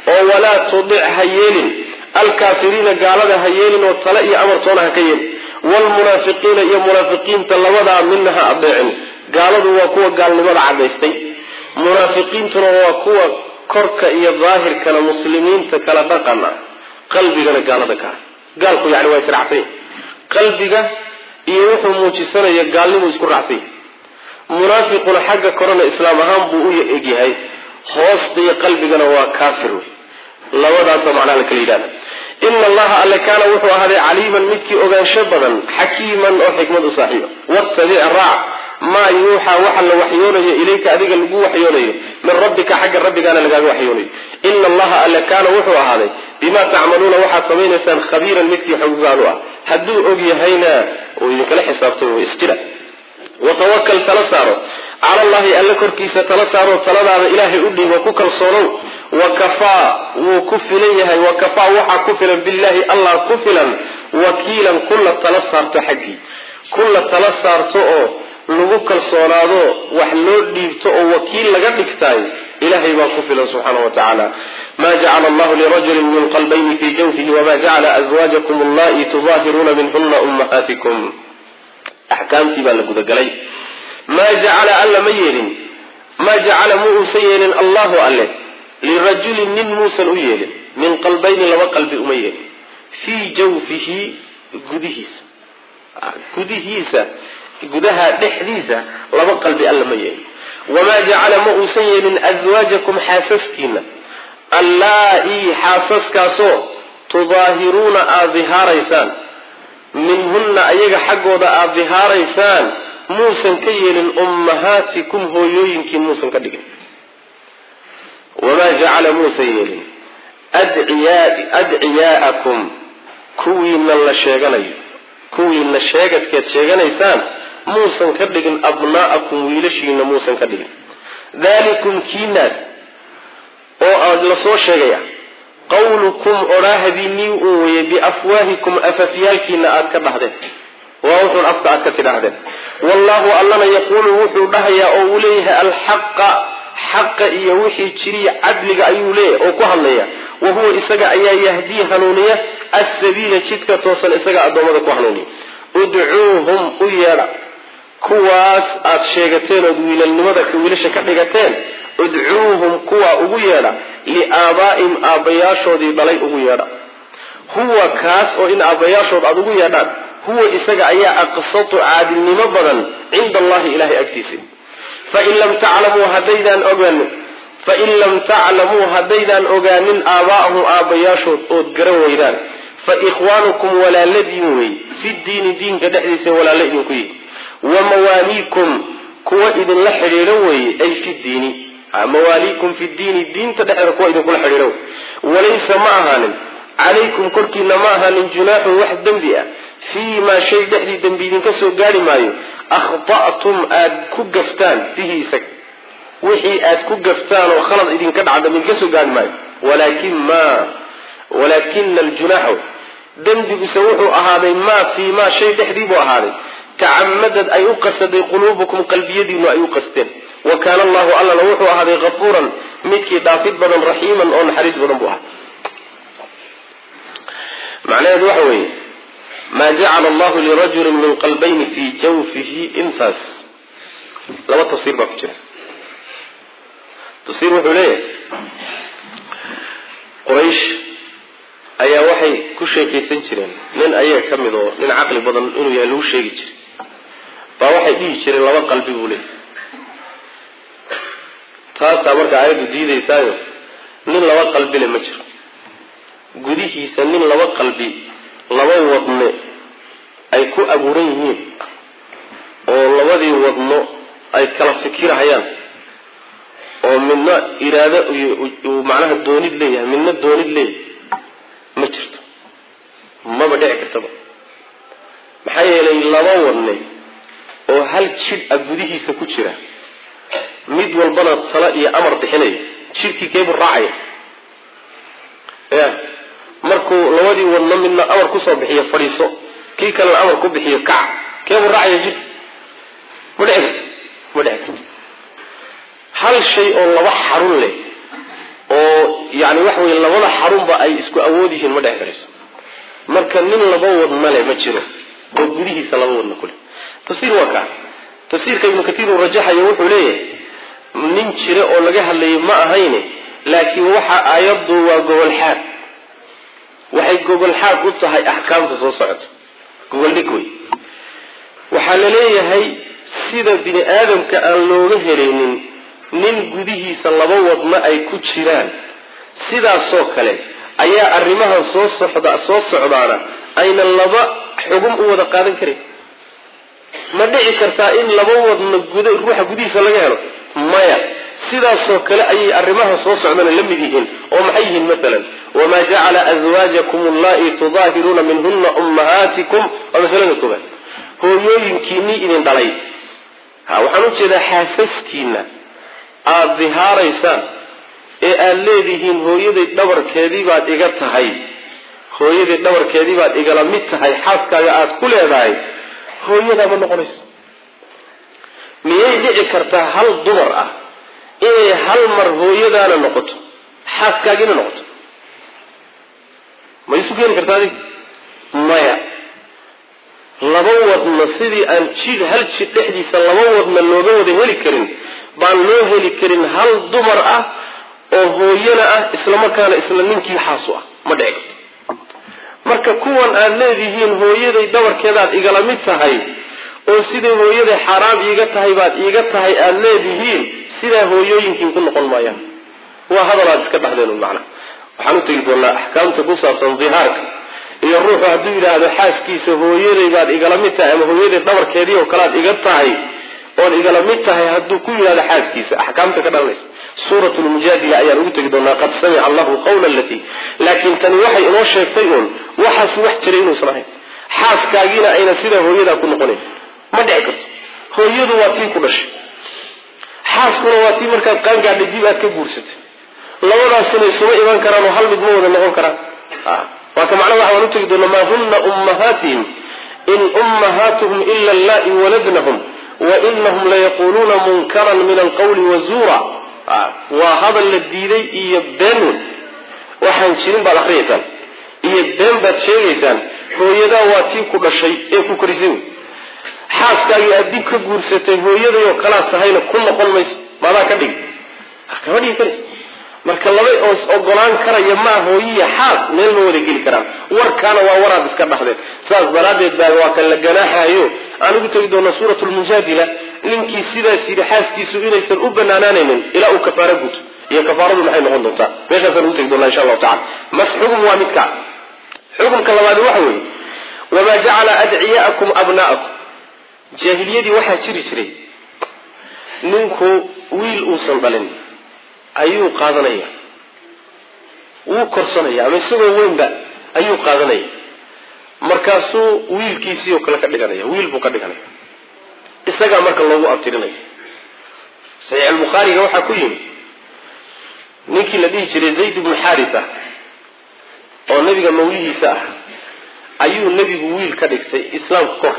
oo walaa tudic ha yeelin alkaafiriina gaalada ha yeelin oo tale iyo amartoona ha ka yeelin waalmunaafiqiina iyo munaafiqiinta labadaa midna ha adeecin gaaladu waa kuwa gaalnimada cadaystay munaafiqiintuna waa kuwa korka iyo daahirkana muslimiinta kala dhaqana qalbigana gaalada ka gaalku yani waa israacsanya qalbiga iyo wuxuu muujisanaya gaalnimu isku raacsanya munaafiquna xagga korena islaam ahaan buu u egyahay hoosta iyo qalbigana waa kaafir wey labadaasa macnaha la kala yidhahda ina allaha alle kaana wuxuu ahaaday caliiman midkii ogaansho badan xakiiman oo xikmad u saaxiiba wattabic raac maa yuuxaa waxa la waxyoonayo ilayka adiga lagu waxyoonayo min rabbika xagga rabbigaana lagaaga waxyoonayo ina allaha alle kaana wuxuu ahaaday bimaa tacmaluuna waxaad samaynaysaan khabiiran midkii xogaal u ah hadduu og yahayna uu idinkala xisaabtay w isjira watawakal tala saaro cala allahi alle korkiisa tala saaro taladaada ilaahay u dhiibo ku kalsoonow wakafaa wuu ku filan yahay wakafaa waxaa ku filan billahi allah ku filan wakiilan kulla tala saarto xaggii kulla tala saarto oo lagu kalsoonaado wax loo dhiibto oo wakiil laga dhigtaay ilahay baa ku filan subxaana wa tacaala ma jacala allahu lirajulin min qalbayni fii jawfihi wama jacala azwaajakum allahi tudaahiruuna minhuna ummahaatikum axkaamtii baa la gudagalay maa jacala alla ma yeelin maa jacala mu uusan yeelin allahu alle lirajulin nin muusan u yeelin min qalbayni laba qalbi uma yeelin fii jawfihi gudihiisa gudihiisa gudaha dhexdiisa laba qalbi alla ma yeelin wamaa jacala ma uusan yeelin aswaajakum xaasaskiina allaa-ii xaasaskaasoo tudaahiruuna aada dihaaraysaan minhunna ayaga xaggooda aada dihaaraysaan muusan ka yeelin ummahaatikum hooyooyinkii muusan ka dhigin wamaa jacala muusan yeelin adciyaa'akum kuwiina la sheeganayo kuwiina sheegadkeed sheeganaysaan muusan ka dhigin abnaa'akum wiilashiina muusan ka dhigin dalikum kiinaas oo aad la soo sheegaya qawlukum odhaahadiinii uu weye biafwaahikum afafyaalkiina aad ka dhahdeen waa wuxuun afka aad ka tidhaahdeen wallahu allana yaquulu wuxuu dhahayaa oo uu leeyahay alxaqa xaqa iyo wixii jiriya cadliga ayuu leeyahay oo ku hadlaya wa huwa isaga ayaa yahdii hanuuniya assabiila jidka toosan isaga addoommada ku hanuuniya udcuuhum u yeedha kuwaas aad sheegateen ood wiilalnimada wiilasha ka dhigateen udcuuhum kuwaa ugu yeedha liaabaa'im aabbayaashoodii dhalay ugu yeedha huwa kaas oo in aabbayaashood aada ugu yeedhaan huwa isaga ayaa aqsatu caadilnimo badan cinda allahi ilahay agtiisa fain lam taclamuu haddaydaan ogaanin fain lam taclamuu haddaydaan ogaanin aabaa'ahum aabbayaashood ood garan weydaan fa ikhwaanukum walaaladiin wey fi diini diinka dhexdiisa walaalo idinku yihi wa mawaaliikum kuwa idinla xidhiidho weeye ay fi diini mawaaliikum fi diini diinta dhexdeeda kuwa idinkula xidhiidho wey walaysa ma ahaanin calaykum korkiina ma ahaanin junaaxun wax dembi ah fii maa shay dhexdii dembi idinka soo gaari maayo akhta'tum aad ku gaftaan bihi isag wixii aad ku gaftaan oo khalad idinka dhaca dambi idinka soo gaari maayo walaakin ma walaakina aljunaaxu dembiguse wuxuu ahaaday maa fii maa shay dhexdii buu ahaaday tacamadad ay u qasaday quluubukum qalbiyadiinu ay u qasteen wa kaana allahu allana wuxuu ahaaday hafuuran midkii dhaafid badan raxiiman oo naxariis badan buu ahaa macnaheedu waxa weeye maa jacala allahu lirajulin min qalbayni fii jawfihi intaas laba tafsiir baa ku jira tafsiir wuxuu leeyahay quraysh ayaa waxay ku sheekaysan jireen nin ayaga ka mid oo nin caqli badan inuu yahay lagu sheegi jiray baa waxay dhihi jireen laba qalbi buu leeyahy taasaa marka aayaddu diidaysaayo nin laba qalbile ma jiro gudihiisa nin laba qalbi laba wadne ay ku abuuran yihiin oo labadii wadno ay kala fikirahayaan oo midna iraado uu macnaha doonid leeyahay midna doonid leeyahay ma jirto maba dhici kartaba maxaa yeelay laba wadne oo hal jidh a gudihiisa ku jira mid walbana tala iyo amar bixinaya jidhkii keebuu raacaya ya markuu labadii wadno midna amar kusoo bixiyo fadhiiso kii kalena amar ku bixiyo kac keebuu raacaya jidhka ma dhici karto ma dhici karto hal shay oo laba xarun leh oo yani waxa weye labada xarunba ay isku awood yihiin ma dheci karayso marka nin laba wadna le ma jiro oo gudihiisa laba wadna kuleh tafsiir waa kaa tafsiirka ibnu katiir uu rajaxayo wuxuu leeyahay nin jira oo laga hadlayay ma ahayne laakiin waxa aayaddu waa gobolxaad waxay gobolxaad u tahay axkaamta soo socota goboldhig wey waxaa la leeyahay sida bini aadamka aan looga helaynin nin gudihiisa laba wadna ay ku jiraan sidaasoo kale ayaa arrimahan soo socda soo socdaana aynan laba xugum u wada qaadan karin ma dhici kartaa in laba wadna guda ruuxa gudihiisa laga helo maya sidaasoo kale ayay arrimaha soo socdana la mid yihiin oo maxay yihiin maalan wamaa jacala azwaajakum allai tudaahiruuna minhuna ummahaatikum waa masalada koobaad hooyooyinkiinii idin dhalay ha waxaan u jeedaa xaasaskiina aada dihaaraysaan ee aada leedihiin hooyaday dhabarkeedii baad iga tahay hooyaday dhabarkeedii baad igala mid tahay xaaskaaga aada ku leedahay hooyadaa ma noqonayso miyay dhici kartaa hal dumar ah inay hal mar hooyadaana noqoto xaaskaagiina noqoto ma isu keeni kartaa adig maya laba wadna sidii aan jid hal jid dhexdiisa laba wadna looga wada heli karin baan loo heli karin hal dumar ah oo hooyana ah islamarkaana isla ninkii xaasu ah ma dhici karto marka kuwan aad leedihiin hooyaday dabarkeedaad igala mid tahay oo siday hooyaday xaaraam iiga tahay baad iiga tahay aada leedihiin sidaa hooyooyinkiin ku noqon maayaan waa hadal aad iska dhahdeen macna waxaan u tegi doonaa axkaamta ku saabsan dihaarka iyo ruuxu hadduu yidhaahdo xaaskiisa hooyaday baad igala mid tahay ama hooyaday dhabarkeedii oo kalead iga tahay ood igala mid tahay hadduu ku yidhahdo xaaskiisa axkaamta ka dhalanaysa suurat lmujaadila ayaan ugu tegi doonaa qad samica allahu qawla alatii laakiin tani waxay inoo sheegtay uun waxaas wax jiray inuusan ahayn xaaskaagiina ayna sidaa hooyadaa ku noqonayn ma dhici karto hooyadu waa tii ku dhashay xaaskuna waa tii markaad qaangaadhay dib aad ka guursatay labadaasina isuma iman karaan oo hal mid ma wada noqon karaan waa ka macnaha waxaan u tegi doonaa maa huna ummahaatihim in ummahaatuhum ila allai waladnahum wa inahum layaquluuna munkaran min alqawli wazuura waa hadal la diiday iyo been wey waxaan jirin baad akriyaysaan iyo been baad sheegaysaan hooyadaa waa tii ku dhashay ee ku korisay wey xaaskaagii aad dib ka guursatay hooyaday oo kalaad tahayna ku noqon mayso maadaa ka dhigi kama dhigi karaysa marka laba oos ogolaan karaya maa hooyiya xaas meel ma wada geli karaan warkaana waa waraad iska dhaxdeen saas daraaddeed baa waa kan la ganaaxaayo aan ugu tegi doona suurat lmujaadila ninkii sidaas yidhi xaaskiisu inaysan u banaanaanaynin ilaa uu kafaaro guto iyo kafaaradu maxay noqon doontaa meeshaasaan ugu tegi doona insha allahu tacala mas xugum waa midka xukumka labaadi waxa weeye wamaa jacala adciyaakum abna'akum jaahiliyadii waxaa jiri jiray ninku wiil uusan dhalin ayuu qaadanaya wuu korsanaya ama isagoo weynba ayuu qaadanaya markaasuu wiilkiisii oo kale ka dhiganaya wiil buu ka dhiganaya isagaa marka loogu abtirinaya saxiix albukhaariga waxaa ku yimi ninkii la dhihi jiray zayd ibnu xaarisa oo nebiga mawlihiisa ah ayuu nebigu wiil ka dhigtay islaamka kor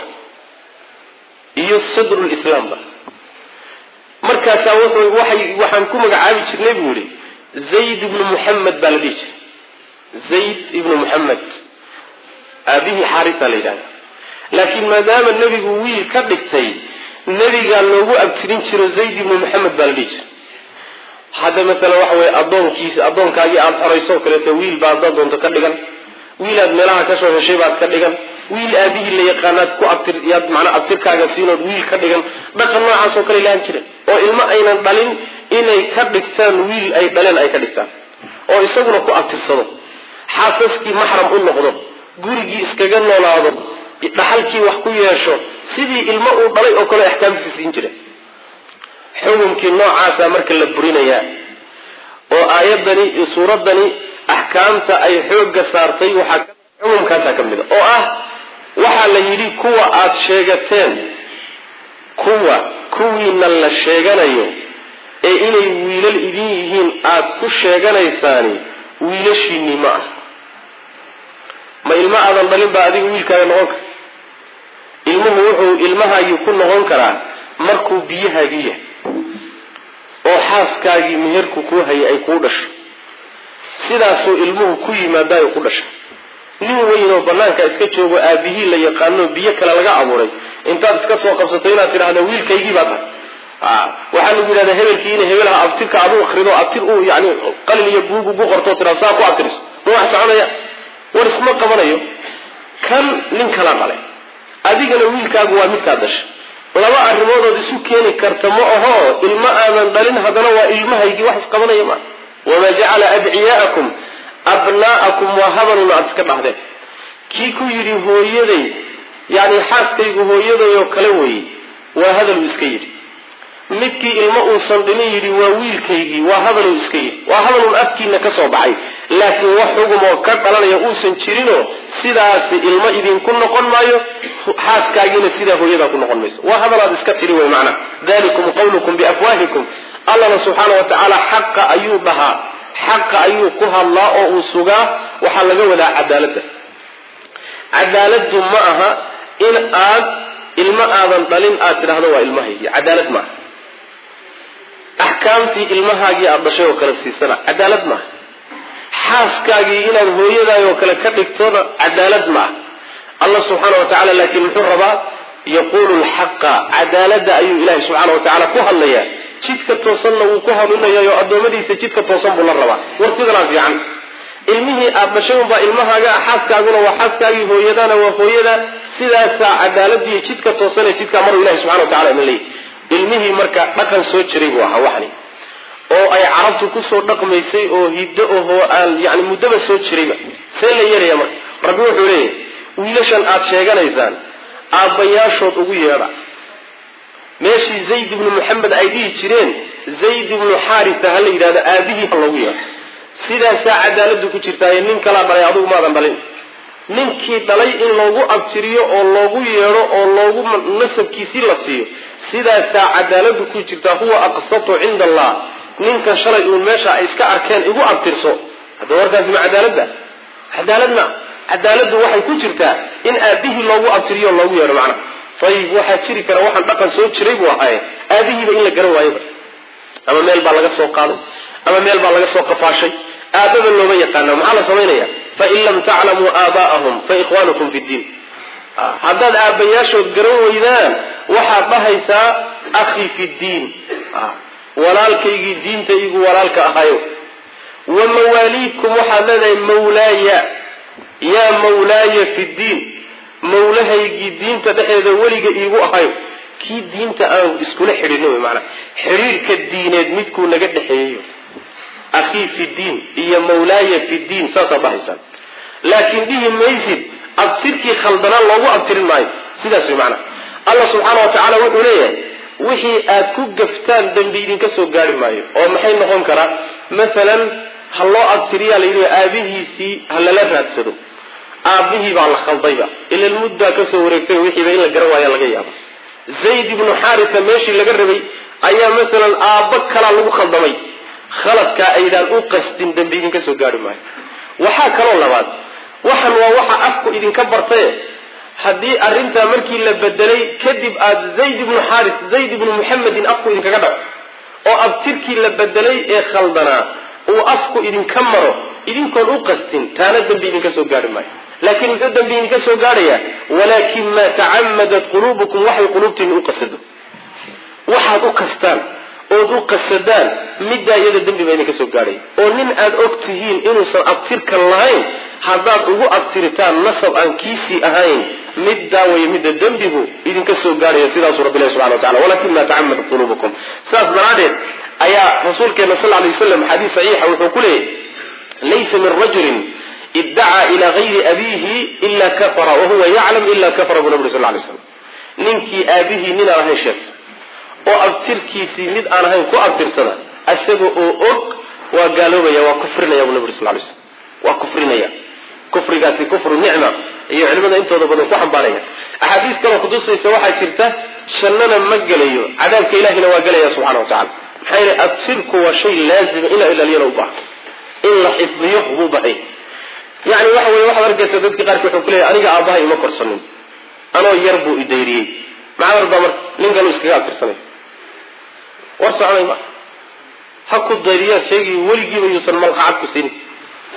iyo sadrulislaamba markaasaa wuxuu waxay waxaan ku magacaabi jirnay buu yihi zayd ibnu muxamed baa la dhihi jiray zayd ibnu muxamed aabihii xaarisa la yidhahda laakiin maadaama nebigu wiil ka dhigtay nebigaa loogu abtirin jiro zayd ibnu muxamed baa la dhihi jiray hadda masalan waxa weye addoonkiisa addoonkaagii aada xoraysoo kaleeto wiil baa haddaad doonto ka dhigan wiilaad meelaha ka soo heshay baad ka dhigan wiil aabihii la yaqaanaad ku abtir yaad macnaa abtirkaaga siinood wiil ka dhigan dhaqan noocaasoo kale lahan jira oo ilmo aynan dhalin inay ka dhigtaan wiil ay dhaleen ay ka dhigtaan oo isaguna ku abtirsado xaasaskii maxram u noqdo gurigii iskaga noolaado dhaxalkii wax ku yeesho sidii ilmo uu dhalay oo kale axkaamtiisa siin jira xukunkii noocaasa marka la burinayaa oo aayadani iyo suuraddani axkaamta ay xoogga saartay waxaa xukumkaasaa ka mid a oo ah waxaa la yidhi kuwa aada sheegateen kuwa kuwiina la sheeganayo ee inay wiilal idin yihiin aada ku sheeganaysaani wiilashiinii ma ah ma ilmo aadan dhalin baa adiga wiilkaaga noqon kara ilmuhu wuxuu ilmahaagii ku noqon karaa markuu biyahaagii yahay oo xaaskaagii meherku kuu hayay ay kuu dhasho sidaasuu ilmuhu ku yimaadayo ku dhasha nin weyn oo banaanka iska joogo aabihii la yaqaano biyo kale laga abuuray intaad iska soo qabsato inaad tidhahda wiilkaygii baa tahay waxaa lagu yidhahda hebelkii ina hebelaha abtirka adu akrido abtir uu yani qalin iyo buug ugu qorto tira saa ku abtiriso ma wax soconaya war isma qabanayo kan nin kala dhalay adigana wiilkaagu waa midkaad dhashay laba arrimoodood isu keeni karta ma aho ilmo aadan dhalin haddana waa ilmahaygii wax isqabanaya maa wamaa jacala adciyaa'akum abnaa'akum waa habanun aada iska dhahdeen kii ku yidhi hooyaday yani xaaskaygu hooyaday oo kale weeye waa hadaluu iska yidhi midkii ilmo uusan dhinin yidhi waa wiilkaygii waa hadaluu iska yidhi waa hadalun afkiina ka soo baxay laakiin wax xugumoo ka dhalanaya uusan jirinoo sidaasi ilmo idinku noqon maayo xaaskaagiina sidaa hooyadaa ku noqon mayso waa hadalaad iska tidhi wey macnaa dalikum qawlukum biafwaahikum allana subxaana wa tacaala xaqa ayuu dhahaa xaqa ayuu ku hadlaa oo uu sugaa waxaa laga wadaa cadaaladda cadaaladdu ma aha in aad ilmo aadan dhalin aad tidhahdo waa ilmahaygii cadaalad maaha axkaamtii ilmahaagii aada dhashay oo kale siisana cadaalad maaha xaaskaagii inaad hooyadaay oo kale ka dhigtona cadaalad maaha allah subxaana wa tacala laakiin muxuu rabaa yaquulu lxaqa cadaaladda ayuu ilahay subxaana wa tacala ku hadlayaa jidka toosanna wuu ku hanuunayayo addoommadiisa jidka toosan buu la rabaa war sidanaa fiican ilmihii aada dhashay unbaa ilmahaaga xaaskaaguna waa xaaskaagii hooyadana waa hooyada sidaasaa cadaaladiiyo jidka toosanee jidkaa maruu ilahi subxana wa tacala idin leeyahy ilmihii marka dhaqan soo jiray buu ahaa waxni oo ay carabtu kusoo dhaqmaysay oo hiddo ahoo aan yani muddaba soo jirayba see la yeelaya marka rabbi wuxuu leeyahy wiilashan aada sheeganaysaan aabbayaashood ugu yeedha meeshii zayd ibnu maxamed ay dhihi jireen zayd ibnu xaarita ha la yidhahdo aabihii ha loogu yeedho sidaasaa cadaaladu ku jirtaaye nin kalaa dhalay adugu maadan dhalin ninkii dhalay in loogu abtiriyo oo loogu yeedho oo loogu nasabkiisii la siiyo sidaasaa cadaaladu ku jirtaa huwa aqsatu cinda allah ninkan shalay uun meesha ay iska arkeen igu abtirso hadda warkaasi ma cadaaladda cadaaladna cadaaladdu waxay ku jirtaa in aabihii loogu abtiriyo loogu yeedho macna ayib waxaa jiri kara waxaan dhaqan soo jiray buu ahaaye aabihiiba in la garan waayoba ama meel baa laga soo qaaday ama meel baa laga soo qafaashay aababa looma yaqaana maxaa la samaynaya fain lam taclamuu aabaa'ahum fa ikhwanukum fi ddiin haddaad aabbayaashood garan weydaan waxaad dhahaysaa akhii fi ddiin walaalkaygii diinta igu walaalka ahayo wa mawaaliikum waxaad leedahay mawlaaya yaa mawlaaya fi ddiin mawlahaygii diinta dhexeeda weliga iigu ahayo kii diinta aan iskula xidhino wy maanaa xidhiirka diineed midkuu naga dhexeeyayo akhii fi diin iyo mawlaaya fi diin saasaad dhahaysaan laakiin dhihi maysid abtirkii khaldanaan loogu abtirin maayo sidaas way macnaa allah subxaana wa tacaala wuxuu leeyahay wixii aad ku gaftaan dembi idinka soo gaari maayo oo maxay noqon karaa masalan ha loo abtiriyaa la yidhi aabihiisii ha lala raadsado aabihii baa la khaldayba ilan muddaa kasoo wareegtay wixiiba in la garan waaya laga yaabo zayd ibnu xaarisa meeshii laga rabay ayaa masalan aabbo kalaa lagu khaldamay khaladkaa aydaan u qasdin dembi idinka soo gaari maayo waxaa kaloo labaad waxan waa waxa afku idinka bartaye haddii arrintaa markii la bedelay kadib aada zayd ibnu xaaris zayd ibnu muxamedin afku idinkaga dhaco oo abtirkii la bedelay ee khaldanaa uu afku idinka maro idinkoon u qastin taana dembi idinka soo gaari maayo laakiin muxuu dembi idinka soo gaadhayaa walaakin maa tacamadat quluubukum waxay quluubtiina u qasado waxaad u kastaan ood u qasadaan middaa iyada dembi baa idinka soo gaadhaya oo nin aada og tihiin inuusan abtirkan lahayn haddaad ugu abtiritaan nasab aan kiisii ahayn middaa way midda dembigu idinka soo gaadhaya sidaasuu rabbi ilahi subxana wa tacala walakin maa tacamadat quluubukum saas daraaddeed ayaa rasuulkeena sal ly waslam xadiis saxiixa wuxuu ku leeyahy laysa min rajulin iddacaa ilaa gayri abiihi ila kafara wahuwa yaclam ila kafara buu naburi sal lay slam ninkii aabihii nin aan ahayn sheegta oo abtirkiisii mid aan ahayn ku abtirsada isaga oo og waa gaaloobaya waa kufrinaya buu naburi sal lay slam waa kufrinaya kufrigaasi kufru nicma iyo culimada intooda badan ku xambaaraya axaadiis kaloo kutusaysa waxaa jirta jannana ma gelayo cadaabka ilahina waa gelaya subxana wa tacala maxaa yeele abtirku waa shay laazima in la ilaaliyana u baaha in la xifdiyo buu bahay yani waxa weye waxaad arkaysa dadki qaarki wuxuu ku leeyahy aniga aabbahay ima korsanin anoo yar buu idayriyey macdar baa marka nin kalu iskaga abtirsanay war soconay ma ha ku dayriyaad sheegay weligiiba yuusan malqacad ku siinin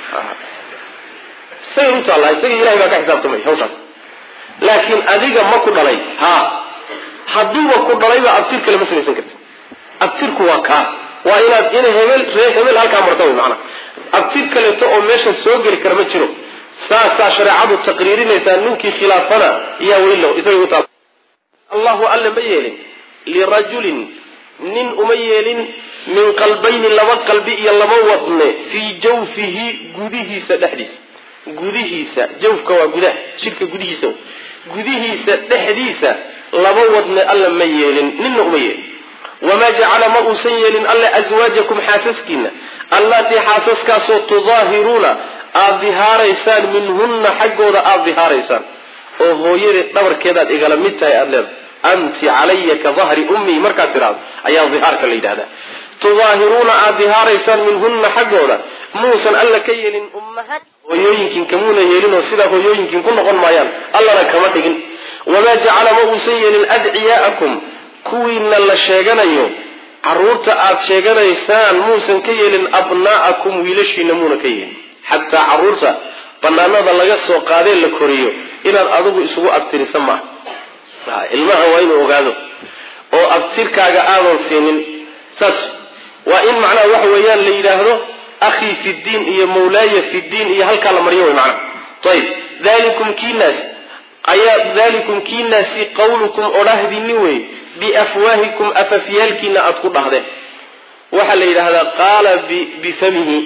isagay u taallaa isaga ilahay baa ka xisaabtamay hawshaas laakiin adiga ma ku dhalay ha hadduuba ku dhalayba abtir kale ma samaysan karti abtirku waa kaa waa inaad ina hebel ree hebel halkaa marta wy maanaa abtir kaleeto oo meesha soo geli kara ma jiro saasaa shareecadu taqriirinaysaa ninkii khilaafana yaa weylo isagay u taal allahu alle ma yeelin lirajulin nin uma yeelin min qalbayni laba qalbi iyo laba wadne fii jawfihi gudihiisa dhexdiisa gudihiisa jawfka waa gudaha jidhka gudihiisa gudihiisa dhexdiisa laba wadne alla ma yeelin ninna uma yeelin wamaa jacala ma uusan yeelin alle aswaajakum xaasaskiina allatii xaasaskaasoo tudaahiruuna aada dihaaraysaan minhunna xaggooda aada dihaaraysaan oo hooyadeed dhabarkeedaad igala mid tahay aada leedahay anti calaya ka dahri ummii markaad tidhaahdo ayaa dihaarka la yidhahdaa tudaahiruuna aada dihaaraysaan minhunna xaggooda muusan alla ka yeelin ummahaat hooyooyinkin kamuuna yeelinoo sidaa hooyooyinkin ku noqon maayaan allana kama dhigin wamaa jacala ma uusan yeelin adciyaa'akum kuwiina la sheeganayo caruurta aada sheeganaysaan muusan ka yeelin abnaa'akum wiilashiina muuna ka yeelin xataa caruurta banaanada laga soo qaadee la koriyo inaad adigu isugu abtirisa maaha ilmaha waa inuu ogaado oo abtirkaaga aadan siinin saas waa in macnaha waxa weeyaan la yidhaahdo akhii fi ddiin iyo mawlaaya fi ddiin iyo halkaa la maryo way macnaha ayib dalikum kiinaas ayaa dalikum kiinaasi qawlukum odhahdini wey biafwaahikum afafyaalkiina aada ku dhahdeen waxaa la yidhaahdaa qaala bifamihi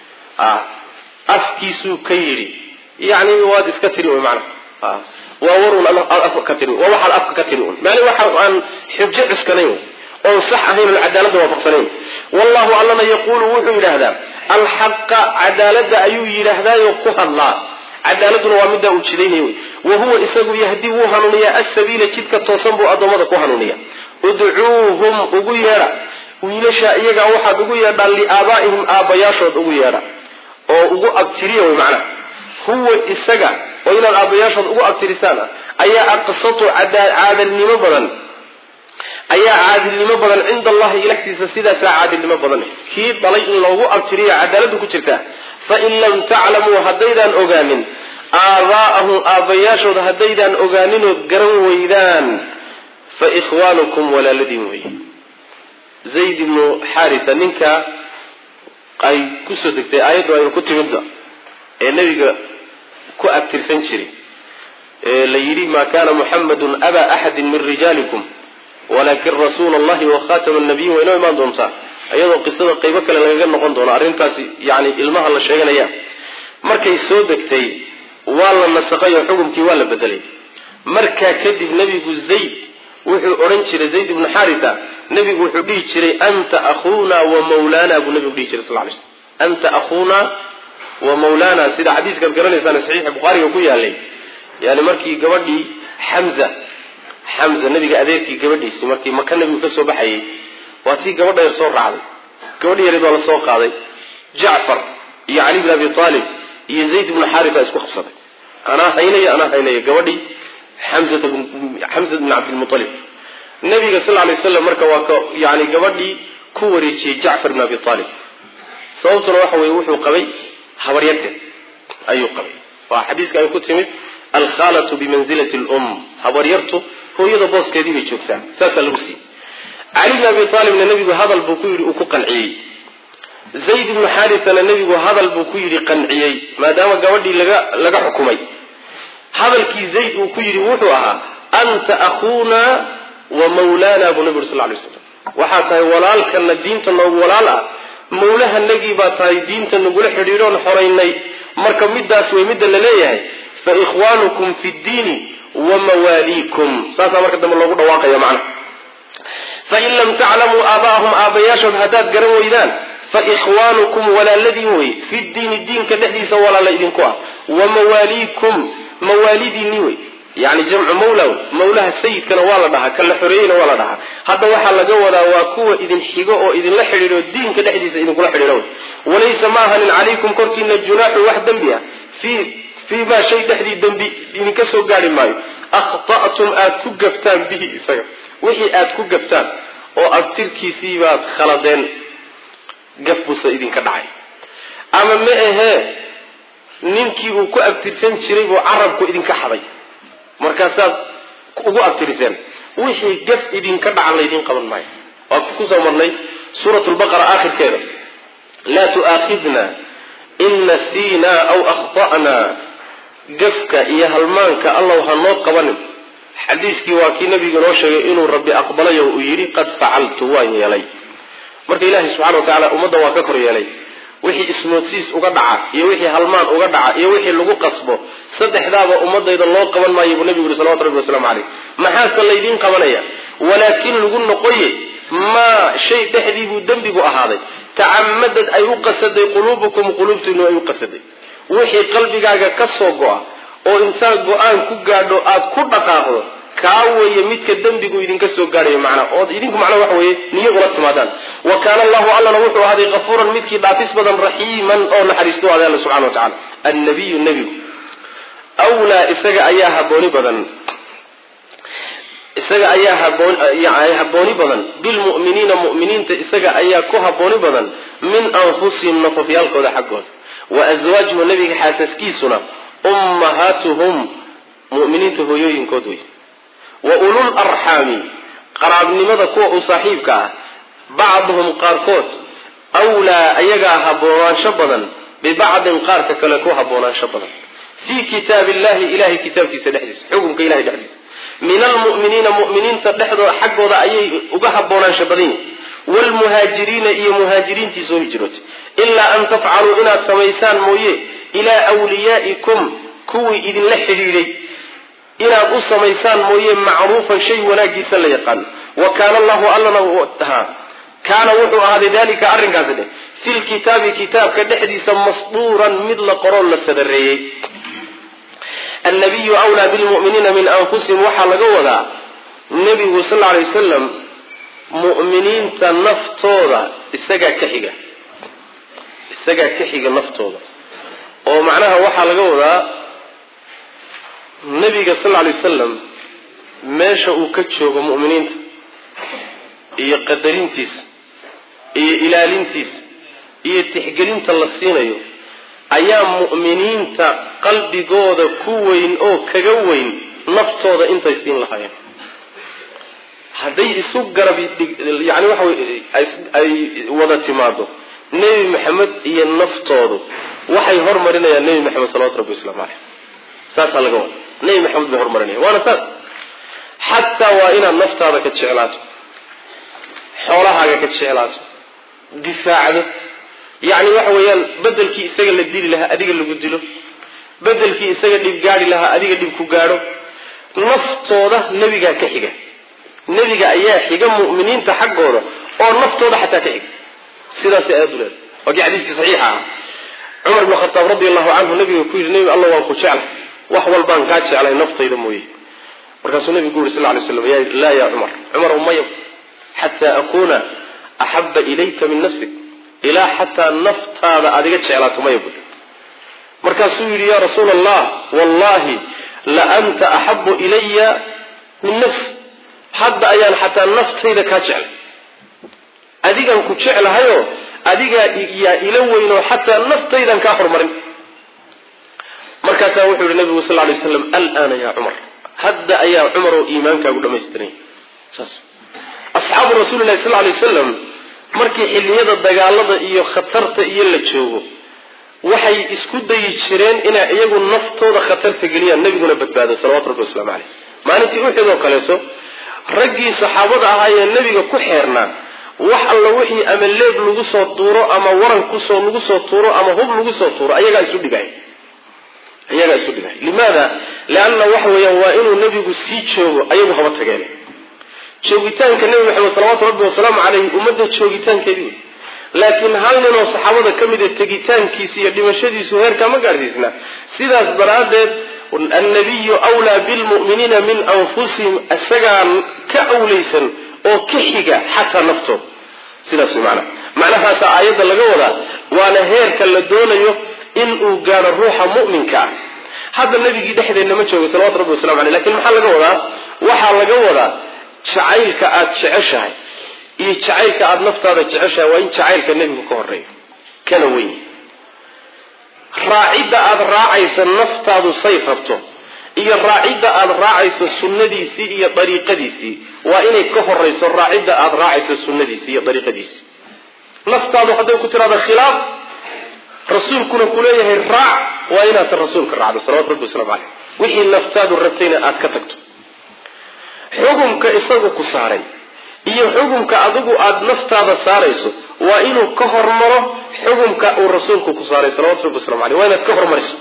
afkiisuu ka yidhi yani waad iska tiri wy mana waa warun afka ka tiri waa waxaad afka ka tiri un maani waxa aan xujo cuskanayn oon sax ahayn oon cadaaladda waafaqsanayn wallahu allana yaquulu wuxuu yidhaahdaa alxaqa cadaaladda ayuu yidhaahdaayo ku hadlaa cadaaladuna waa middaa uu jidaynay wey wa huwa isagu yahdi wuu hanuuniyaa asabiila jidka toosan buu addoommada ku hanuuniya udcuuhum ugu yeedha wiilasha iyagaa waxaad ugu yeedhaan liaabaa'ihim aabbayaashood ugu yeedha oo ugu abtiriya wey macnaha huwa isaga oo inaad aabbayaashood ugu abtirisaan ayaa aqsatu caadilnimo badan ayaa caadilnimo badan cinda allahi ilagtiisa sidaasaa caadilnimo badan kii dhalay in loogu abtiriyo cadaaladu ku jirtaa fain lam taclamuu haddaydaan ogaanin aabaa'ahum aabbayaashood haddaydaan ogaaninood garan weydaan fa ikhwaanukum walaaladiin wey zayd ibnu xarita ninka ay kusoo degtay aayaddu aynu ku timidba ee nebiga ku abtirsan jiray ee la yidhi maa kana muxamadun aba axadin min rijaalikum walakin rasuula allahi wa khatama nabiyin waa inoo imaan doontaa iyadoo qisada qaybo kale lagaga noqon doono arrintaasi yani ilmaha la sheeganaya markay soo degtay waa la nasaqay oo xukumkii waa la bedelay markaa kadib nebigu zayd wuxuu odhan jiray zayd ibnu xarita nebigu wuxuu dhihi jiray anta akhuuna wa mawlaana buu nebigu dhihi jiray sal lay slm anta akhuuna wa mawlaana sida xadiiskaad garanaysaan saxiixa bukhaariga ku yaalay yani markii gabadhii xamza xamza nebiga adeerkii gabadhiisii markii maka nebigu ka soo baxayay waa tii gabadha yar soo raacday gabadhi yareed waa la soo qaaday jacfar iyo cali bin abi aalib iyo zayd ibnu xarita isku qabsaday anaa haynaya anaa haynaya gabadhii xamzata xamza bin cabdilmualib nabiga sal lay slam marka waa ka yani gabadhii ku wareejiyey jacfar bin abi aalib sababtuna waxa weye wuxuu qabay habaryarteed ayuu qabay waa xadiiska ay ku timid alkhaalatu bimanzilati lum habaryartu hooyada booskeedii bay joogtaa saasaa lagu siiyey cali bin abi aalibna nebigu hadal buu ku yidhi uu ku qanciyey zayd ibnu xaritana nebigu hadal buu ku yidhi qanciyey maadaama gabadhii laga laga xukumay hadalkii zayd uu ku yidhi wuxuu ahaa anta akhuuna wa mawlaana buu nebi uri sal lay slam waxaa tahay walaalkana diinta noogu walaal ah mawlahanagii baa tahay diinta nagula xidhiidhoon xoraynay marka midaas wey midda la leeyahay fa ikhwaanukum fi ddiini wa mawaaliikum saasaa marka dambe loogu dhawaaqaya macna fain lam taclamuu aabaahum aabbayaashood haddaad garan weydaan fa ikhwaanukum walaaladiin wey fi diini diinka dhexdiisa walaala idinku ah wa mawaaliikum mawaalidiinni wey yani jamcu mawla mawlaha sayidkana waa la dhahaa kan la xoreeyeyna waa la dhahaa hadda waxaa laga wadaa waa kuwa idin xigo oo idinla xidhiidho diinka dhexdiisa idinkula xidhiidho wey walaysa ma ahanin calaykum korkiina junaaxun wax dembi ah fii fii maa shay dhexdii dembi idinka soo gaari maayo akhta'tum aada ku gaftaan bihi isaga wixii aada ku gaftaan oo abtirkiisii baad khaladeen gaf buuse idinka dhacay ama ma ahee ninkii uu ku abtirsan jiray buu carabku idinka xaday markaasaad ugu abtiriseen wixii gaf idinka dhacan laydin qaban maayo waa kusoo marnay suurat lbaqara aakhirkeeda laa tu'aakhidna in nasiinaa aw akhta'naa gafka iyo halmaanka allow ha noo qabanin xadiiskii waa kii nabigu noo sheegay inuu rabbi aqbalayo uu yidhi qad facaltu waan yeelay marka ilaahay subxana wa tacala ummadda waa ka kor yeelay wixii ismoodsiis uga dhaca iyo wixii halmaan uga dhaca iyo wixii lagu qasbo saddexdaaba ummadayda loo qaban maayo buu nabigu yuri salawatu rabbi wasalaamu caleyh maxaase laydiin qabanaya walaakin lagu noqoye maa shay dhexdii buu dembigu ahaaday tacamadad ay u qasaday quluubukum quluubtiinu ay u qasaday wixii qalbigaaga ka soo go-a oo intaad go-aan ku gaadho aad ku dhaqaaqdo kaa weeye midka dembigu idinka soo gaadhayo macnaa ood idinku macnaa waxa weeye niyo ula timaadaan wa kaana allahu allana wuxuu ahaaday kafuuran midkii dhaafis badan raxiiman oo naxariisto aday alla subxana wa tacala annabiyu nebigu wlaa isaga ayaa habooni badan isaga ayaa haboon habooni badan bilmu'miniina mu'miniinta isaga ayaa ku habooni badan min anfusihim nafafyaalkooda xaggooda wa aswaajuhu nabiga xaasaskiisuna ummahaatuhum mu'miniinta hooyooyinkood wey wa ulul arxaami qaraabnimada kuwa u saaxiibka ah bacduhum qaarkood wlaa ayagaa haboonaansho badan bibacdin qaarka kale ku haboonaansho badan fii kitaabi illahi ilahay kitaabkiisa dhexdiisa xukunka ilahay dhexdiisa min almu'miniina mu'miniinta dhexdooda xaggooda ayay uga haboonaansho badan yihin wlmuhaajiriina iyo muhaajiriintii soo hijrootay ilaa an tafcaluu inaad samaysaan mooye ilaa wliyaa'ikum kuwii idinla xidhiidhay inaad u samaysaan mooye macruufan shay wanaagiisa la yaqaano wa kaana allahu allana kaana wuxuu ahaaday dalika arrinkaasi dheh fi lkitaabi kitaabka dhexdiisa masduuran mid la qoroo la sadareeyey annabiyu wlaa bilmu'miniina min anfusihim waxaa laga wadaa nebigu sal lla alay wasalam mu'miniinta naftooda isagaa ka xiga isagaa ka xiga naftooda oo macnaha waxaa laga wadaa nebiga sal lla alay wasalam meesha uu ka joogo mu'miniinta iyo qadarintiisa iyo ilaalintiisa iyo tixgelinta la siinayo ayaa mu'miniinta qalbigooda ku weyn oo kaga weyn naftooda intay siin lahaayeen hadday isu garab yani waxa wey ay wada timaado nebi maxamed iyo naftoodu waxay hormarinayaan nebi maxamed salawatu rabbi waslamu caleyh saasaa laga wada nebi maxamed bay hormarinaya waana saas xataa waa inaad naftaada ka jeclaato xoolahaaga ka jeclaato difaacdo yacni waxa weeyaan bedelkii isaga la dili lahaa adiga lagu dilo bedelkii isaga dhib gaadhi lahaa adiga dhib ku gaadho naftooda nebigaa ka xiga nebiga ayaa xiga mu'miniinta xaggooda oo naftooda xataa ka xiga sidaasay aayaddu leedahay waa kii xadiiskii saxiixa ah cumar ibnu khataab radi allahu canhu nabiga ku yidhi nebi alla waan ku jeclay wax walbaan kaa jeclay naftayda mooye markaasuu nebigu uri sal lay slam laa yaa cumar cumar umaya xataa akuuna axaba ilayka min nafsik ilaa xataa naftaada adiga jeclaato maya bui markaasuu yidhi yaa rasuula allah wallahi la anta axabu ilaya min nafsi hadda ayaan xataa naftayda kaa jeclay adigaan ku jeclahayoo adigaa yaa ila weynoo xataa naftaydan kaa horumarin markaasaa wuxuu yihi nabigu sal lay slam alaana ya cumar hadda ayaa cumar oo iimaankaagu dhamaystiray saas asxaabu rasuuli lahi sal lay wasalam markii xilliyada dagaalada iyo khatarta iyo la joogo waxay isku dayi jireen inay iyagu naftooda khatarta geliyaan nebiguna badbaado salawatu rabbi waslamu caleyh maalintii uxid oo kaleeto raggii saxaabada ahaa ee nebiga ku xeernaa wax alla wixii ama leeb lagu soo tuuro ama waran kusoo lagu soo tuuro ama hub lagu soo tuuro ayagaa isu dhigay iyagaa isu dhigay limaada leanna waxa weeyaan waa inuu nebigu sii joogo ayagu haba tageen joogitaanka nebi maxamed salawaatu rabbi wasalaamu caleyhi ummadda joogitaankeedii wey laakiin hal ninoo saxaabada ka mid a tegitaankiisa iyo dhimashadiisu heerkaa ma gaadhsiisna sidaas daraaddeed annabiyu wlaa bilmu'miniina min anfusihim isagaa ka awlaysan oo ka xiga xataa naftooda sidaas way macnaha macnahaasaa aayadda laga wadaa waana heerka la doonayo in uu gaadho ruuxa mu'minka ah hadda nebigii dhexdeenna ma joogo salawatu rabbi wasalamu aleyh lakin maxaa laga wadaa waxaa laga wadaa jacaylka aada jeceshahay iyo jacaylka aada naftaada jeceshahay waa in jacaylka nebigu ka horeeyo kana weyn raacidda aada raacaysa naftaadu say rabto iyo raacidda aada raacayso sunnadiisii iyo dariiqadiisii waa inay ka horayso raacidda aada raacayso sunnadiisii iyo dariiqadiisii naftaadu hadday ku tiraado khilaaf rasuulkuna kuleeyahay raac waa inaad rasuulka raacdo salawatu rabbi waslamu caleyh wixii naftaadu rabtayna aada ka tagto xukumka isagu ku saaray iyo xukumka adigu aada naftaada saarayso waa inuu ka hormaro xukumka uu rasuulku ku saaray salawatu rabbi waslamu aleyh waa inaad ka hormariso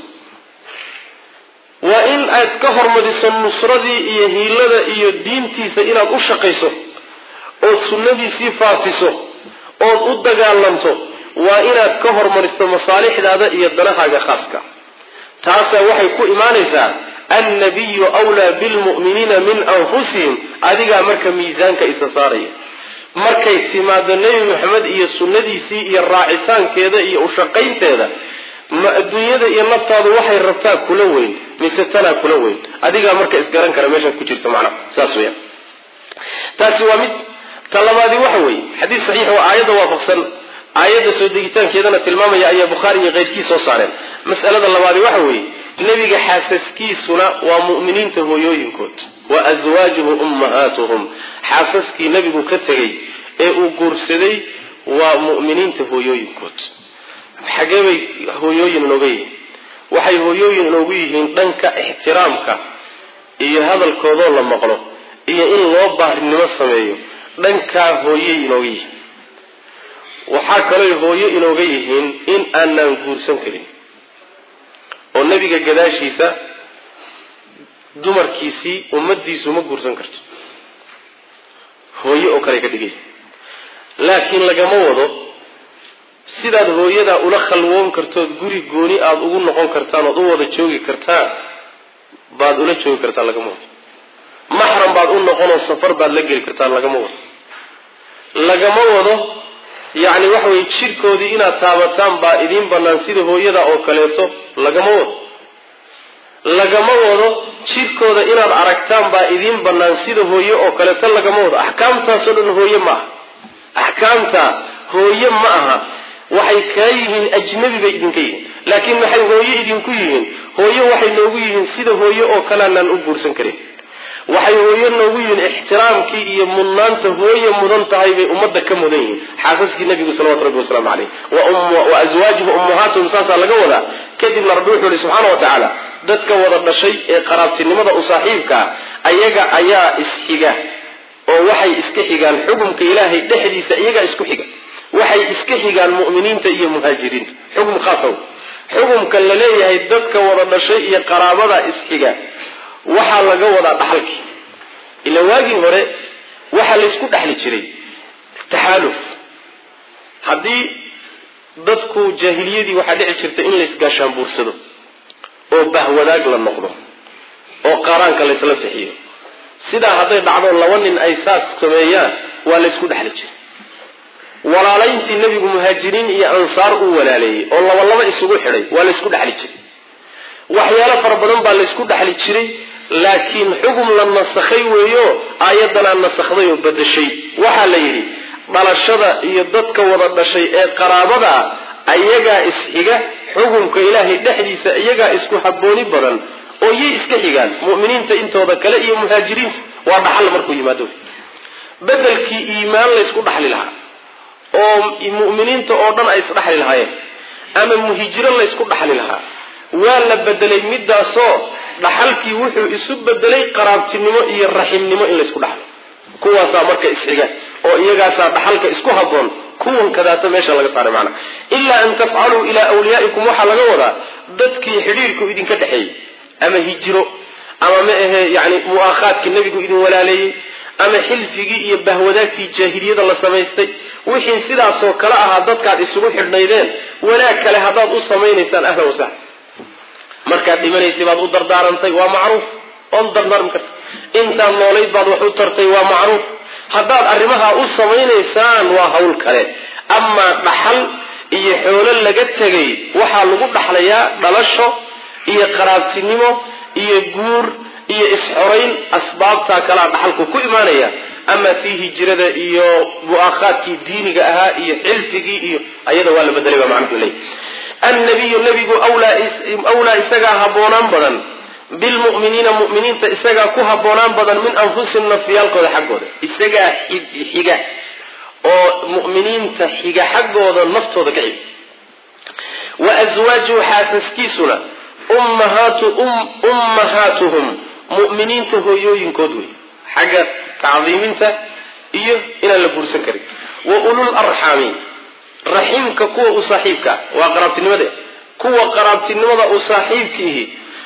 waa in aad ka hormariso nusradii iyo hiilada iyo diintiisa inaad u shaqayso ood sunnadiisii faafiso ood u dagaalanto waa inaad ka hormariso masaalixdaada iyo danahaaga khaaska taasaa waxay ku imaanaysaa annabiyu wlaa bilmu'miniina min anfusihim adigaa marka miisaanka isa saaraya markay timaado nebi maxamed iyo sunnadiisii iyo raacitaankeeda iyo ushaqaynteeda ma adduunyada iyo naftaadu waxay rabtaa kula weyn mise tanaa kula weyn adigaa marka isgaran kara meeshaad ku jirto macnaha saas weya taasi waa mid ta labaadi waxa weeye xadiis saxiix oo aayadda waafaqsan aayadda soo degitaankeedana tilmaamaya ayaa bukhaari iyo keyrkii soo saareen mas'alada labaadi waxa weeye nebiga xaasaskiisuna waa mu'miniinta hooyooyinkood wa aswaajuhu ummahaatuhum xaasaskii nebigu ka tegey ee uu guursaday waa mu'miniinta hooyooyinkood xagee bay hooyooyin inooga yihiin waxay hooyooyin inoogu yihiin dhanka ixtiraamka iyo hadalkoodoo la maqlo iyo in loo baarinimo sameeyo dhankaa hooyey inooga yihiin waxaa kalooy hooyo inooga yihiin in aanaan guursan karin oo nebiga gadaashiisa dumarkiisii ummadiisu ma guursan karto hooyo oo kale ka dhigay laakiin lagama wado sidaad hooyadaa ula khalwoon kartood guri gooni aada ugu noqon kartaan ood u wada joogi kartaan baad ula joogi kartaan lagama wado maxram baad u noqonoo safar baad la geli kartaan lagama wado lagama wado yacni waxa weye jidhkoodii inaad taabataan baa idiin bannaan sida hooyada oo kaleeto lagama wado lagama wado jidhkooda inaad aragtaan baa idiin bannaan sida hooye oo kaleeto lagama wado axkaamtaasoo dhan hooye ma aha axkaamta hooye ma aha waxay kaa yihiin ajnabi bay idinka yihiin laakiin maxay hooye idinku yihiin hooye waxay noogu yihiin sida hooye oo kaleanaan u guursan karin waxay hooye noogu yihiin ixtiraamkii iyo mudnaanta hooye mudan tahay bay ummadda ka mudan yihiin xaasaskii nabigu salawatu rabbi wasalaamu caleyh wa aswaajuhu ummahaatuhum saasaa laga wadaa kadibna rabbi wuxuu ihi subxaana wa tacaala dadka wada dhashay ee qaraabtinimada u saaxiibkaa ayaga ayaa isxiga oo waxay iska xigaan xukumka ilaahay dhexdiisa iyagaa isku xiga waxay iska xigaan mu'miniinta iyo muhaajiriinta xukum khaasaw xukumka la leeyahay dadka wada dhashay iyo qaraabada isxiga waxaa laga wadaa dhaxalkii ila waagii hore waxaa laysku dhexli jiray taxaaluf haddii dadku jaahiliyadii waxaa dhici jirta in laysgaashaanbuursado oo bahwadaag la noqdo oo qaaraanka laysla bixiyo sidaa hadday dhacdo laba nin ay saas sameeyaan waa laysku dhexli jiray walaalayntii nebigu muhaajiriin iyo ansaar uu walaaleeyey oo labalaba isugu xidhay waa laysku dhexli jiray waxyaalo fara badan baa laysku dhexli jiray laakiin xugum la nasakhay weeyo aayaddanaa nasakday oo badashay waxaa la yidhi dhalashada iyo dadka wada dhashay ee qaraabada ayagaa isxiga xukumka ilaahay dhexdiisa iyagaa isku habbooni badan oo yay iska xigaan mu'miniinta intooda kale iyo muhaajiriinta waa dhaxal markuu yimaado bedelkii iimaan laysku dhaxli lahaa oo mu'miniinta oo dhan ay isdhaxli lahaayeen ama muhijiro laysku dhaxli lahaa waa la bedelay midaasoo dhaxalkii wuxuu isu bedelay qaraabtinimo iyo raximnimo in laysku dhaxlo kuwaasaa marka isxiga oo iyagaasaa dhaxalka isku habboon kuwan kadaata meesha laga saaray macnaa ilaa an tafcaluu ilaa wliyaa'ikum waxaa laga wadaa dadkii xidhiirku idinka dhexeeyey ama hijiro ama ma ahe yani mu'aakhaadkii nebigu idin walaaleeyey ama xilfigii iyo bahwadaagtii jaahiliyada la samaystay wixii sidaasoo kale ahaa dadkaad isugu xidhnaydeen wanaag kale haddaad u samaynaysaan ahla wasahla markaad dhimanaysay baad u dardaarantay waa macruuf waad u dardaarmi karta intaad noolayd baad wax u tartay waa macruuf haddaad arrimaha u samaynaysaan waa hawl kale amaa dhaxal iyo xoolo laga tegay waxaa lagu dhaxlayaa dhalasho iyo qaraabtinimo iyo guur iyo is-xorayn asbaabtaa kalaa dhaxalku ku imaanaya ama tii hijrada iyo mu'aakhaadkii diiniga ahaa iyo xilfigii iyo ayada waa la bedelay baa macnuhu leey annabiyu nebigu wlaa isagaa habboonaan badan bilmu'miniina mu'miniinta isagaa ku habboonaan badan min anfusihim nafyaalkooda xaggooda isagaa xiga oo mu'miniinta xiga xaggooda naftooda ka xiga wa aswaajuhu xaasaskiisuna ummahaatu ummahaatuhum mu'miniinta hooyooyinkood wey xagga tacdiiminta iyo inaan la guursan karin wa ulul arxaami raxiimka kuwa u saaxiibka waa qaraabtinimada kuwa qaraabtinimada u saaxiibkiihi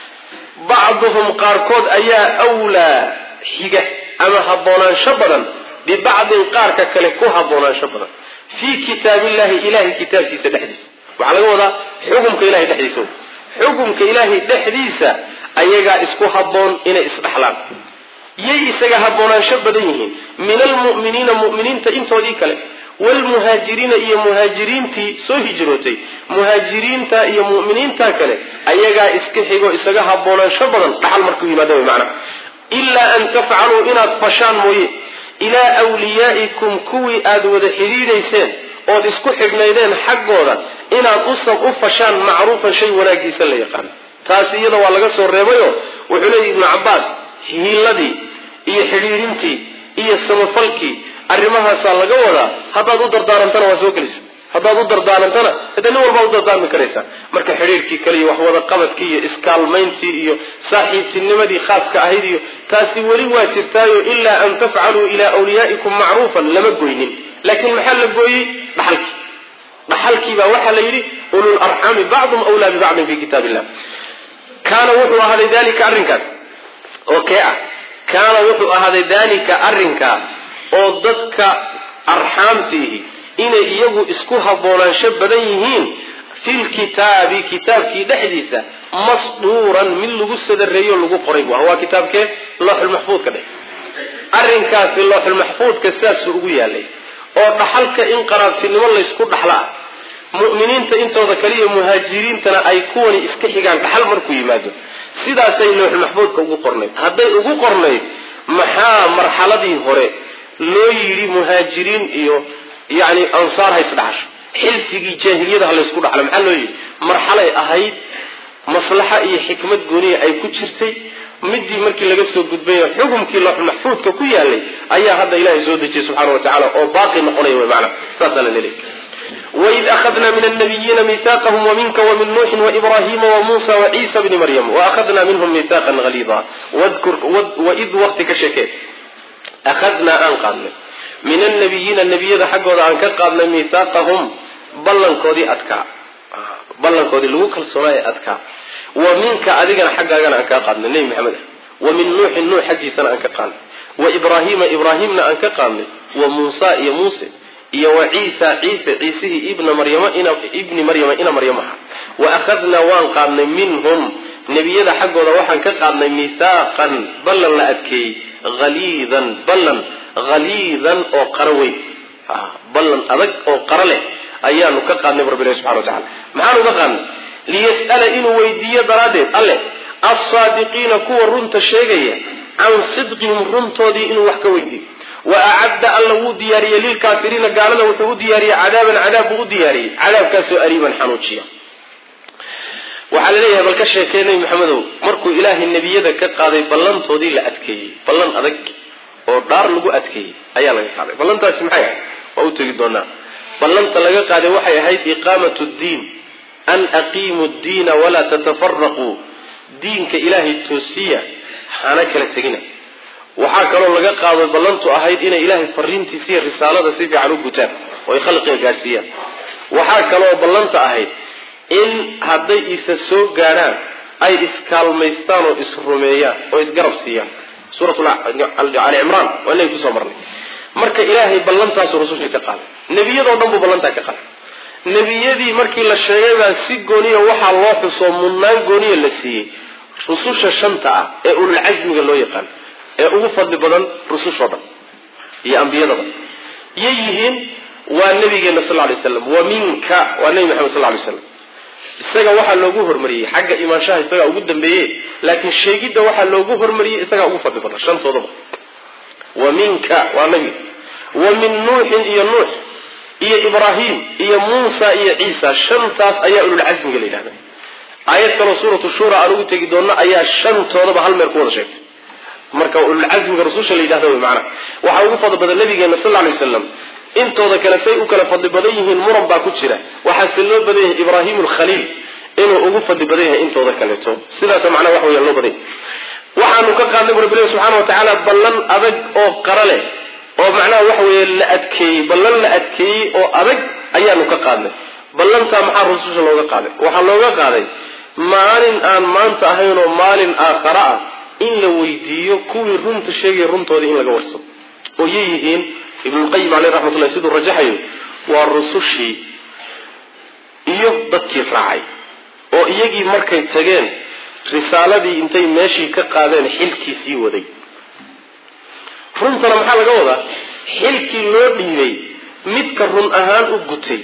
bacduhum qaarkood ayaa wlaa xiga ama haboonaansho badan bibacdin qaarka kale ku haboonaansho badan fii kitaabillahi ilahay kitaabkiisa dhexdiisa waxaa laga wadaa xukumka ilahay dhexdiisa xukumka ilaahay dhexdiisa ayagaa isku habboon inay isdhaxlaan yay isaga haboonaansho badan yihiin min almu'miniina mu'miniinta intoodii kale wlmuhaajiriina iyo muhaajiriintii soo hijrootay muhaajiriinta iyo mu'miniinta kale ayagaa iska xigo isaga haboonaansho badan dhaxal markuu yimaada wy macna ilaa an tafcaluu inaad fashaan mooye ilaa wliyaa'ikum kuwii aad wada xidhiidhayseen ood isku xidhnaydeen xaggooda inaad usab u fashaan macruufan shay wanaagiisa la yaqaan taasi iyada waa laga soo reebayo wuxuu leeyahy ibnu cabbaas hiiladii iyo xidhiidhintii iyo samafalkii arrimahaasaa laga wadaa haddaad u dardaarantana waa soo gelisa haddaad u dardaarantana hade nin walbaa u dardaarmi karaysaa marka xidhiirkii kale iyo waxwada qabadkii iyo iskaalmayntii iyo saaxiibtinimadii khaaska ahayd iyo taasi weli waa jirtaayo ilaa an tafcaluu ilaa wliyaa'ikum macruufan lama goynin laakiin maxaa la gooyey dhaxalkii dhaxalkiibaa waxaa la yidhi ulul arxaami bacdum wlaa bibacdin fi kitaab illah kaana wuxuu ahaaday dalika arrinkaas oo kee ah kaana wuxuu ahaaday dalika arrinkaa oo dadka arxaamtiihi inay iyagu isku haboonaansho badan yihiin filkitaabi kitaabkii dhexdiisa masduuran mid lagu sadareeyo lagu qoray bu ah waa kitaabkee looxulmaxfuudka dheh arrinkaasi looxulmaxfuudka sidaasuu ugu yaalay oo dhaxalka in qaraabtinimo laysku dhaxlaa mu'miniinta intooda kaliya muhaajiriintana ay kuwani iska xigaan dhaxal markuu yimaado sidaasay looxulmaxfuudka ugu qornayd hadday ugu qornayd maxaa marxaladii hore loo yidhi muhaajiriin iyo yani ansaar ha isdhaxasho xilfigii jaahiliyada ha laysku dhaxlo maxaa loo yidhi marxalay ahayd maslaxa iyo xikmad gooniya ay ku jirtay midii markii laga soo gudbayo xukumkii looxul maxfuudka ku yaalay ayaa hadda ilahay soo dejiyey subxana wa tacala oo baaqi noqonaya wy maana saasaa la leeyahy waid akhadna min alnabiyiina mihaaqahum waminka wamin nuuxin waibrahima wamuusa waciisa bni maryam waakhadna minhum mihaaqan haliida waid waqti ka sheekee akhadnaa aan qaadnay min annabiyiina nebiyada xaggooda aan ka qaadnay mihaaqahum ballankoodii adkaa ballankoodii lagu kalsoonaa ee adkaa wa minka adigana xaggaagana aan kaa qaadnay nebi maxamed ah wa min nuuxin nuux xaggiisana aan ka qaadnay wa ibraahiima ibraahimna aan ka qaadnay wa muusa iyo muuse iyo wa ciisa ciise ciisihii ibna maryama ibni maryama ina maryam aha wa akhadnaa waan qaadnay minhum nebiyada xaggooda waxaan ka qaadnay mihaaqan ballan la adkeeyey haliidan ballan haliidan oo qaro weyn ballan adag oo qaro leh ayaanu ka qaadnay rabbilahi subxana wa tacala maxaanu ka qaadnay liyas'ala inuu weydiiyo daraaddeed alleh alsaadiqiina kuwa runta sheegaya can sidqihim runtoodii inuu wax ka weydiiyo wa acadda alla wuu diyaariyey lilkaafiriina gaalada wuxuu u diyaariyey cadaaban cadaab buu u diyaariyey cadaabkaasoo ariiban xanuujiya waxaa la leeyahay bal ka sheekee nebi maxamedow markuu ilaahay nebiyada ka qaaday ballantoodii la adkeeyey ballan adag oo dhaar lagu adkeeyey ayaa laga qaaday ballantaasi maxay ahayd waa u tegi doonaa ballanta laga qaaday waxay ahayd iqaamatu ddiin an aqiimu ddiina walaa tatafaraquu diinka ilaahay toosiya hana kala tegina waxaa kaloo laga qaado ballantu ahayd inay ilaahay fariintiisa iyo risaalada si fiican u gutaan oo ay khalqiga gaadhsiiyaan waxaa kaloo ballanta ahayd in hadday isa soo gaadhaan ay iskaalmaystaan oo isrumeeyaan oo isgarab siiyaan suurat ali cimraan waa inagi kusoo marnay marka ilaahay ballantaasu rususha ka qaaday nebiyadoo dhan buu ballantaa ka qaaday nebiyadii markii la sheegay baa si gooniya waxaa loo xusoo mudnaan gooniya la siiyey rususha shanta ah ee ululcasmiga loo yaqaan ee ugu fadli badan rusushoo dhan iyo ambiyadaba yay yihiin waa nabigeena sal lay slam wa minka waa nebi maxamed sal lay slam isaga waxaa loogu hormariyey xagga imaanshaha isagaa ugu dambeeye laakiin sheegidda waxaa loogu hormariyey isagaa ugu fadli badan shantoodaba wa minka waa nabi wa min nuuxin iyo nuux iyo ibraahim iyo muusa iyo ciisa shantaas ayaa ululcasmiga la yidhahda aayad kaloo suuratu shura aan ugu tegi doonno ayaa shantoodaba hal meel ku wada sheegtay marka ululcasmiga rususha la yidhahda wy maanaa waxaa ugu fadli badan nabigeena sal lla lay waslam intooda kale say u kala fadli badan yihiin muran baa ku jira waxaase loo badan yahay ibraahim alkhaliil inuu ugu fadli badan yahay intooda kaleeto sidaas macnaha wax weya loo badan yahay waxaanu ka qaadnay bu rabbi ilahi subxana wa tacaala ballan adag oo qara leh oo macnaha waxa weeye la adkeeyey ballan la adkeeyey oo adag ayaanu ka qaadnay ballantaa maxaa rususha looga qaaday waxaa looga qaaday maalin aan maanta ahayn oo maalin aakhara ah in la weydiiyo kuwii runta sheegaya runtoodii in laga warsado oo yay yihiin ibnulqayim caleyh raxmatullahi siduu rajaxayo waa rusushii iyo dadkii raacay oo iyagii markay tageen risaaladii intay meeshii ka qaadeen xilkii sii waday runtana maxaa laga wadaa xilkii loo dhiibay midka run ahaan u gutay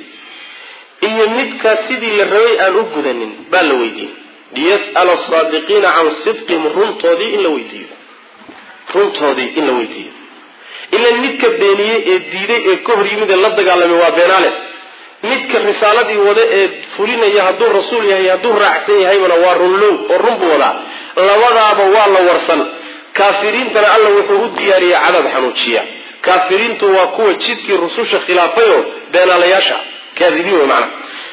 iyo midkaa sidii la rabay aan u gudanin baa la weydiin liyas'ala asaadiqiina can sidqihim runtoodii in la weydiiyo runtoodii in la weydiiyo ilan midka beeniyey ee diiday ee ka hor yimid ee la dagaalamay waa beenaale midka risaaladii wada ee fulinaya hadduu rasuul yahay hadduu raacsan yahaybana waa runlow oo run buu wadaa labadaaba waa la warsan kaafiriintana alla wuxuu u diyaariyey cadaab xanuujiya kaafiriintu waa kuwa jidkii rususha khilaafay oo beenaalayaasha kaadibiin wey macana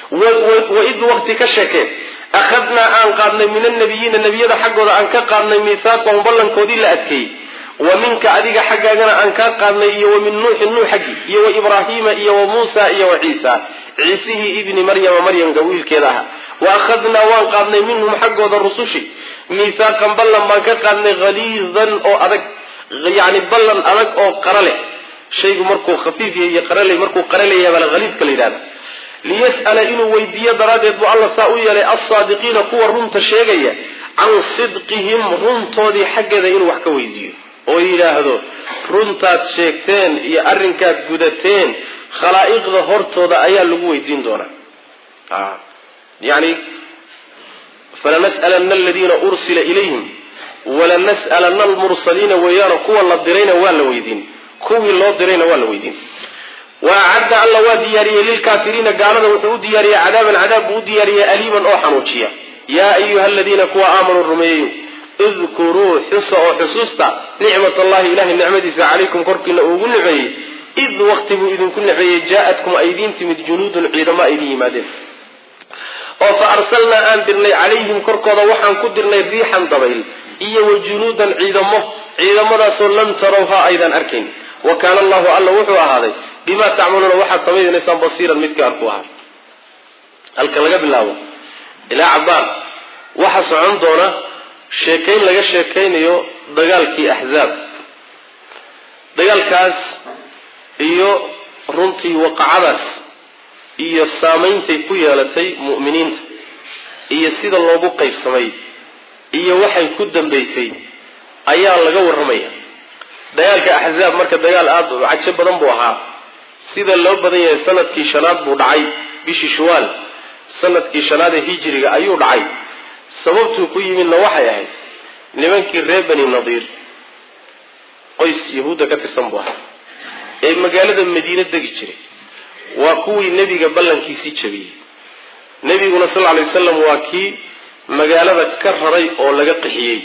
waid waqti ka sheekee akhadnaa aan qaadnay min annabiyiina nebiyada xaggooda aan ka qaadnay miihaaqahum ballankoodii la adkeeyey wa minka adiga xaggaagana aan kaa qaadnay iyo wa min nuuxin nuux xaggii iyo wa ibraahiima iyo wa muusa iyo wa ciisa ciisihii ibni maryama maryamka wiilkeeda aha wa akhadnaa waan qaadnay minhum xaggooda rusushi miihaaqan ballan baan ka qaadnay haliidan oo adag yani ballan adag oo qara leh shaygu markuu khafiif yahay iyo qaraley markuu qaraleeyahay baa haliidka la yidhahda liyas'ala inuu weydiiyo daraaddeed buu alla saa u yeelay alsaadiqiina kuwa runta sheegaya can sidqihim runtoodii xaggeeda inuu wax ka weydiiyo oo yidhaahdo runtaad sheegteen iyo arrinkaad gudateen khalaa'iqda hortooda ayaa lagu weydiin doonaa yani falanas'alanna aladiina ursila ilayhim walanas'alanna almursaliina weeyaano kuwa la dirayna waa la weydiin kuwii loo dirayna waa la weydiin wa acadda alla waa diyaariyey lilkaafiriina gaalada wuxuu u diyaariyey cadaaban cadaab buu u diyaariyey aliiman oo xanuujiya yaa ayuha aladiina kuwa aamanuu rumeeyeyo idkuruu xusa oo xusuusta nicmat allahi ilahay nicmadiisa calaykum korkiina uu ugu niceeyey id waqti buu idinku niceeyey jaa-atkum ay idiin timid junuudun ciidamo ay idin yimaadeen oo fa arsalnaa aan dirnay calayhim korkooda waxaan ku dirnay riixan dabayl iyo wa junuudan ciidamo ciidamadaasoo lam tarawha aydan arkayn wa kaana allahu alla wuxuu ahaaday bimaa tacmaluuna waxaad samaynaysaan basiiran midka arku ahaa halka laga bilaabo ilaa cabaar waxaa socon doona sheekayn laga sheekaynayo dagaalkii axzaab dagaalkaas iyo runtii waqacadaas iyo saameyntay ku yeelatay mu'miniinta iyo sida loogu qaybsamay iyo waxay ku dambaysay ayaa laga warramaya dagaalka axzaab marka dagaal aada u cajo badan buu ahaa sida loo badan yahay sanadkii shanaad buu dhacay bishii shuwaal sanadkii shanaad ee hijiriga ayuu dhacay sababtuu ku yimidna waxay ahayd nimankii reer bani nadiir qoys yahuudda ka tirsan buu ahaa ee magaalada madiine degi jiray waa kuwii nebiga ballankiisii jabiyey nebiguna sal alay wasalam waa kii magaalada ka raray oo laga qixiyey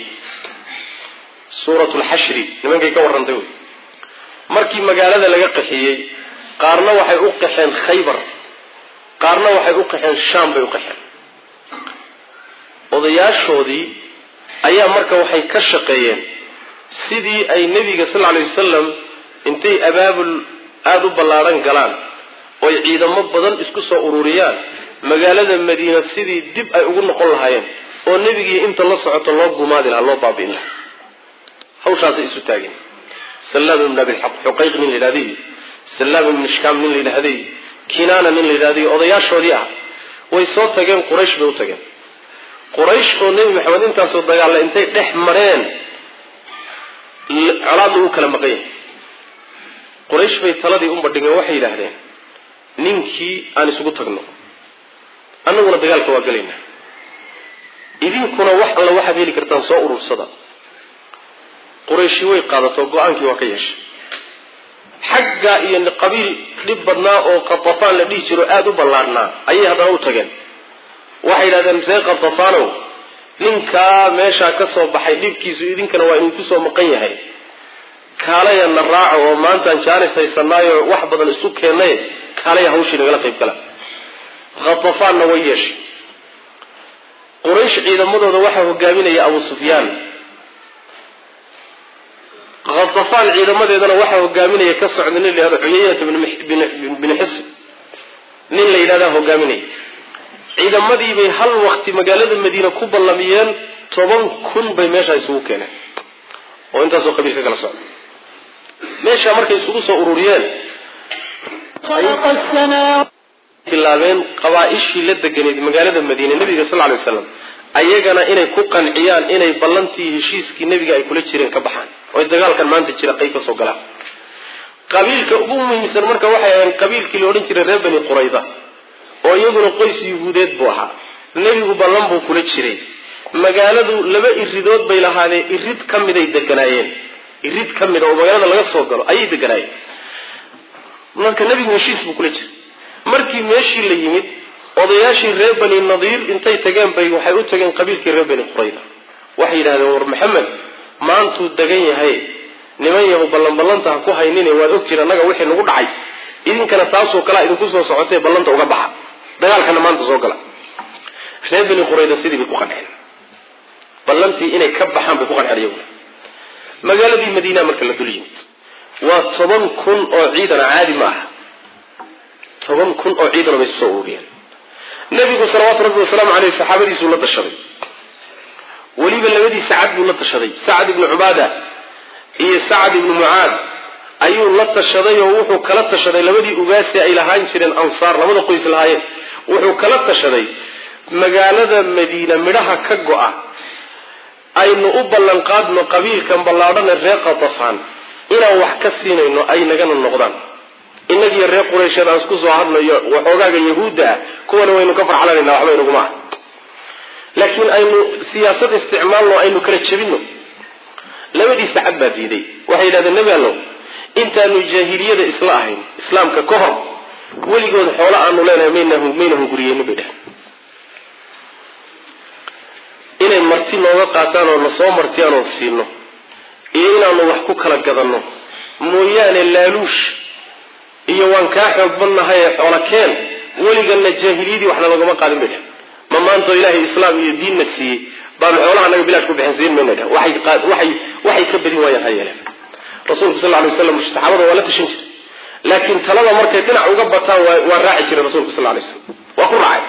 suurat lxashri nimankay ka warrantay wey markii magaalada laga qixiyey qaarna waxay u qaxeen khaybar qaarna waxay u qaxeen shaam bay u qaxeen odayaashoodii ayaa marka waxay ka shaqeeyeen sidii ay nebiga sal alay wasalam intay abaabul aada u ballaadhan galaan oy ciidamo badan isku soo ururiyaan magaalada madiina sidii dib ay ugu noqon lahaayeen oo nebigii inta la socoto loo gumaadi lahaa loo baabi'in lahaa hawshaasay isu taageen salaam ibn abi xuqayq nin la yidhahday salaam ibn shkaam nin la yidhahday kinaana nin la yidhahday odayaashoodii ah way soo tageen quraysh bay u tageen quraysh oo nebi maxamed intaasoo dagaalla intay dhex mareen colaad lagu kala maqan yahay quraysh bay taladii umbadhigeen waxay yidhaahdeen ninkii aan isugu tagno annaguna dagaalka waa gelaynaa idinkuna wax alla waxaad heli kartaan soo urursada qurayshi way qaadato go-aankii waa ka yeeshay xagga iyo qabiil dhib badnaa oo qatafaan la dhihi jiro aada u ballaadhnaa ayay haddana u tageen waxay yidhahdeen see qatafaanow ninkaa meeshaa ka soo baxay dhibkiisu idinkana waa idinku soo maqan yahay kaalaya na raaco oo maantaan jaanis haysanaayo wax badan isu keennay kaalaya hawshii nagala qayb gala khatafaanna way yeeshay quraysh ciidamadooda waxaa hogaaminaya abu sufyaan khatafaan ciidamadeedana waxaa hogaaminaya ka socda nin la yihahdo cuyayata bin xisn nin la yidhahdaa hogaaminaya ciidamadiibay hal wakti magaalada madiina ku ballamiyeen toban kun bay meeshaa isugu keeneen oo intaasoo qabiil ka kala socda meeshaa markay isugu soo ururiyeen bilaabeen qabaa-ishii la deganayd magaalada madiine nabiga sal lay waslam ayagana inay ku qanciyaan inay ballantii heshiiskii nebiga ay kula jireen ka baxaan oy dagaalkan maanta jira qayb ka soo galaan qabiilka ugu muhiimsan marka waxay ahayn qabiilkii la odhan jiray reer bani qurayda oo iyaguna qoys yuhuudeed buu ahaa nebigu ballan buu kula jiray magaaladu laba iridood bay lahaadeen irid ka miday deganaayeen irid ka mida oo magaalada laga soo galo ayay deganaayeen marka nebigu heshiis buu kula jiray markii meeshii la yimid odayaashii reer bani nadiir intay tageen bay waxay u tageen qabiilkii reer bani qurayda waxay yidhahdeen war maxamed maantuu degan yahay niman yahu ballanballanta ha ku haynine waad ogtiin annaga wixii nagu dhacay idinkana taasoo kalea idinku soo socotay ballanta uga baxa dagaalkana maanta soo gala reer bani qurayda sidii bay ku qanceen ballantii inay ka baxaan bay ku qanceen iyaguna magaaladii madiina marka la dul yimid waa toban kun oo ciidana caadi ma aha toban kun oo ciidana bay isu soo ururiyeen nabigu salawaatu rabbi wasalaamu caleyh saxaabadiisuu la dashaday weliba labadii sacad buu la tashaday sacad ibnu cubaada iyo sacad ibnu mucaad ayuu la tashaday oo wuxuu kala tashaday labadii ugaasi ay lahaan jireen ansaar labada qoys lahaayeen wuxuu kala tashaday magaalada madiina midhaha ka go-a aynu u ballanqaadno qabiilkan ballaadhane reer qatafaan inaan wax ka siinayno ay nagana noqdaan inagiyo reer quraysheed aan isku soo hadnayo waxoogaaga yahuudda ah kuwana waynu ka farxlanayna waxba inaguma ah laakiin aynu siyaasad isticmaalno aynu kala jebino labadii sacad baa diiday waxay yidhahdeen nebi allow intaanu jaahiliyada isla ahayn islaamka ka hor weligood xoolo aanu leenahay mayna hunguriyeyni bay dheheen inay marti nooga qaataan oo na soo martiyaan oo siino iyo inaanu wax ku kala gadanno mooyaane laaluush iyo waan kaa xoog badnahay ee xoola keen weliganna jaahiliyadii waxna lagama qaadin bay dheheen ma maantoo ilaahay islaam iyo diinna siiyey baanu xoolaha naga bilaash ku bixin siin mayna dheheen waxay waxay ka badin waayaan ha yeeleen rasuulku sal ly waslam saxaabada waa la tashan jiray laakiin talada markay dhinac uga bataan waa raaci jiray rasuulku sal lay slam waa ku raacay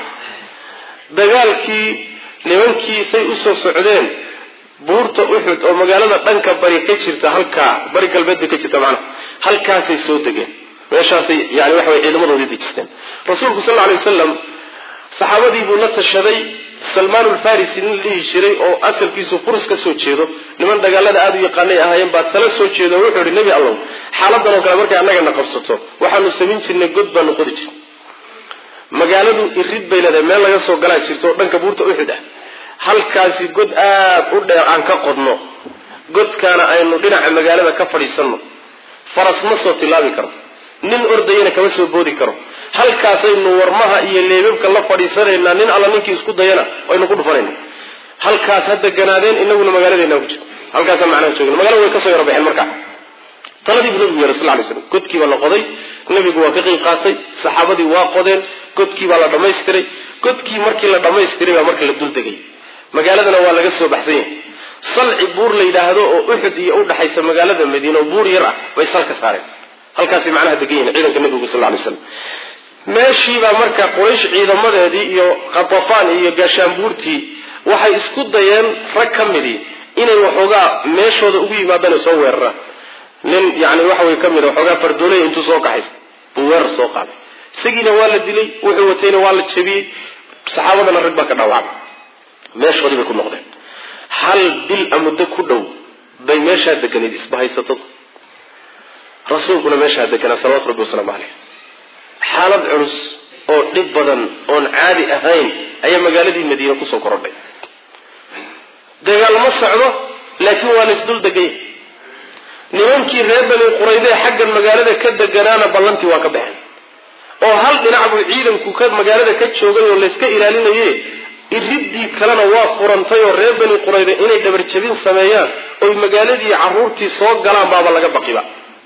dagaalkii nimankii say usoo socdeen buurta uxud oo magaalada dhanka bari ka jirta halkaa bari galbeed bay ka jirta macnaha halkaasay soo degeen meeshaasay yani waxa way ciidamadoodii dejisteen rasuulku sal lay wasalam saxaabadii buu la tashaday salmaan ulfarisi nin la dhihi jiray oo asalkiisu furus ka soo jeedo niman dagaalada aada u yaqaanay ahaayeen baa tala soo jeedo o wuxuu ihi nebi allow xaaladan oo kale markay annagana qabsato waxaanu samayn jirnay god baanu qodi jirnay magaaladu irid bay leedahay meel laga soo galaa jirto oo dhanka buurta uxud ah halkaasi god aada u dheer aan ka qodno godkaana aynu dhinaca magaalada ka fadhiisanno faras ma soo tilaabi karo nin ordayana kama soo boodi karo halkaasaynu warmaha iyo leebabka la fadhiisanaynaa nin alla ninkii isku dayana aynu ku dhufanayna halkaas ha deganaadeen inaguna magaaladeena ku jiro halkaasa macnaha joogna magalada way kasoo yaro baxeen markaa taladii buu nabigu yeehay sal lay slam godkii baa la qoday nabigu waa ka qeyb qaatay saxaabadii waa qodeen godkii baa la dhammaystiray godkii markii la dhammaystiray baa marka la dul degay magaaladana waa laga soo baxsan yahay salci buur la yidhaahdo oo uxud iyo udhaxaysa magaalada madiina oo buur yar ah bay salka saareen halkaasay macnaha degan yihin ciidanka nabigu sal lay slam meeshiibaa marka quraysh ciidamadeedii iyo khatafaan iyo gaashaanbuurtii waxay isku dayeen rag ka midii inay waxoogaa meeshooda ugu yimaadaan soo weeraraan nin yani waxa way ka mid waxoogaa fardooley intuu soo kaxay buu weerar soo qaaday isagiina waa la dilay wuxuu watayna waa la jabiyey saxaabadana rag baa ka dhaawacay meeshoodii bay ku noqdeen hal bil a muddo ku dhow bay meeshaa deganayd isbahaysatadu rasuulkuna meeshaa deganaa salawatu rabbi wasalaamu caleyh xaalad culus oo dhib badan oon caadi ahayn ayaa magaaladii madiine kusoo korodhay dagaal ma socdo laakiin waa la isdul degay nimankii nimankii reer bani qurayde xaggan magaalada ka deganaana ballantii waa ka baxeen oo hal dhinac buu ciidanku ka magaalada ka joogay oo layska ilaalinaye iriddii kalena waa furantay oo reer bani qurayde inay dhabarjabin sameeyaan oy magaaladii carruurtii soo galaan baaba laga baqiba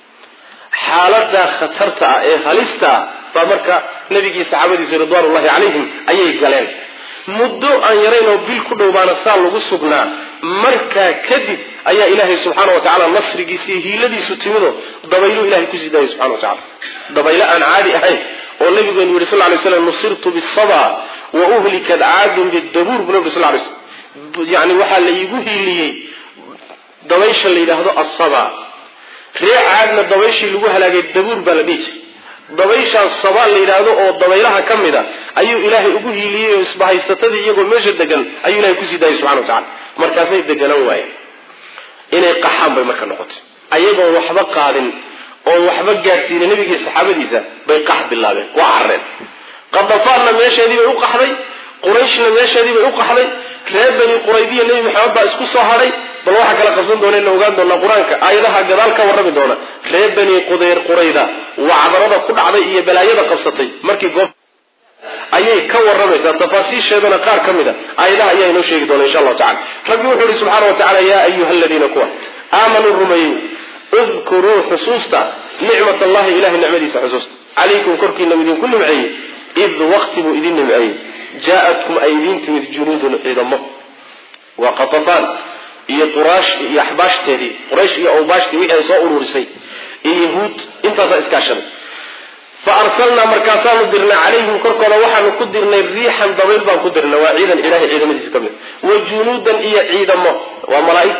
xaaladaa khatarta ah ee halista ah baa marka nabigii saxaabadiisa ridwaanullahi calayhim ayay galeen muddo aan yarayn oo bil ku dhow baana saa lagu sugnaa markaa kadib ayaa ilaahay subxaana wa tacala nasrigiisa iyo hiiladiisu timido dabaylu ilahay kusii daayay subxana wa tacala dabaylo aan caadi ahayn oo nabigeenu yihi sal lay slam nusirtu bisaba wa uhlikat caadun bidabuur bu nabi sal lay slam yani waxaa la iigu hiiliyey dabaysha la yidhaahdo asaba ree caadna dabayshii lagu halaagay dabuur baa la dhihi jiray dabayshaas sabaa la yidhaahdo oo dabaylaha ka mid a ayuu ilaahay ugu hiiliyey oo isbahaysatadii iyagoo meesha degan ayuu ilahay kusii daayay subxana wa tacala markaasay deganaan waayeen inay qaxaan bay marka noqotay ayagoon waxba qaadin oon waxba gaadhsiinin nabigii saxaabadiisa bay qax bilaabeen waa carreen qadafaanna meesheedii bay u qaxday qurayshna meesheedii bay u qaxday reer bani quraydiya nebi maxamed baa isku soo hadhay bal waxaa kala qabsan doona la ogaan doonaa qur-aanka aayadaha gadaal ka warrami doona reer bani qudeyr qurayda wacdarada ku dhacday iyo balaayada qabsatay markii goob ayay ka warramaysaa tafaasiisheedana qaar ka mid a aayadaha ayaa inoo sheegi doona insha allahu tacala rabbi wuxuu yihi subxaana wa tacala yaa ayuha aladiina kuwa aamanuu rumeeyey udkuruu xusuusta nicmat allahi ilahay nicmadiisa xusuusta calaykum korkiina idinku nimceeyey id waqti buu idin nimceeyey jaa-atkum ay idiin timid junuudun ciidamo waa qatafaan iyo quraash iyo axbaashteedii quraysh iyo awbaashtii wixii ay soo ururisay iyo yahuud intaasaa iskaashaday fa arsalnaa markaasaanu dirnay calayhim korkooda waxaanu ku dirnay riixan dabayl baan ku dirnay waa ciidan ilahay ciidamadiisa ka mid wa junuudan iyo ciidamo waa malaaig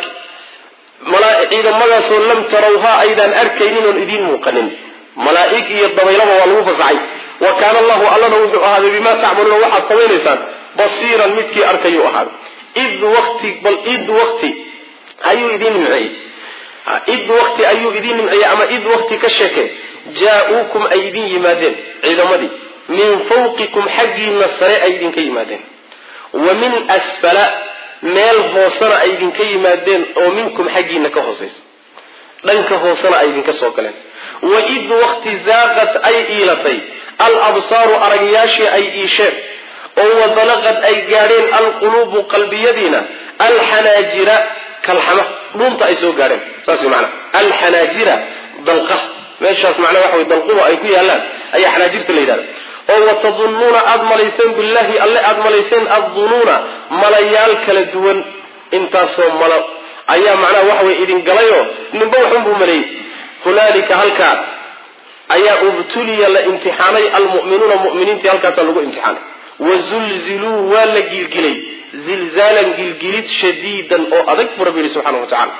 ciidamadaasoo lam tarawhaa aydaan arkaynin oon idiin muuqanin malaaig iyo dabaylaba waa lagu fasaxay wa kaana allahu allana wuxuu ahaaday bimaa tacmaluuna waxaad samaynaysaan basiiran midkii arkayuu ahaaday id wati bal id wati ayuu idin nimceeyey id wati ayuu idin nimceeyey ama id wati ka sheeke jaa-uukum ay idin yimaadeen ciidamadii min fawqikum xaggiina sare ay idinka yimaadeen wa min asfala meel hoosena ay idinka yimaadeen oo minkum xaggiina ka hoosaysa dhanka hoosena ay idinka soo galeen wa id wakti zaaqat ay iilatay al absaaru aragyaashii ay iisheen oo wabalaqad ay gaadheen alquluubu qalbiyadiina alxanaajira kalxama dhuunta ay soo gaadheen saas way macnaa alxanaajira dalqa meeshaas macnaa waxa way dalquba ay ku yaallaan ayaa xanaajirta la yidhahda oo watadunnuuna aada malayseen billahi alle aada malayseen addunuuna malayaal kala duwan intaasoo malo ayaa macnaha waxa way idin galayoo ninba waxunbuu maleeyey hunaalika halkaa ayaa ubtuliya la imtixaanay almu'minuuna mu'miniintii halkaasaa lagu imtixaanay wazulziluu waa la gilgilay zilzaalan gilgilid shadiidan oo adag buu rabbi yihi subxana wa tacala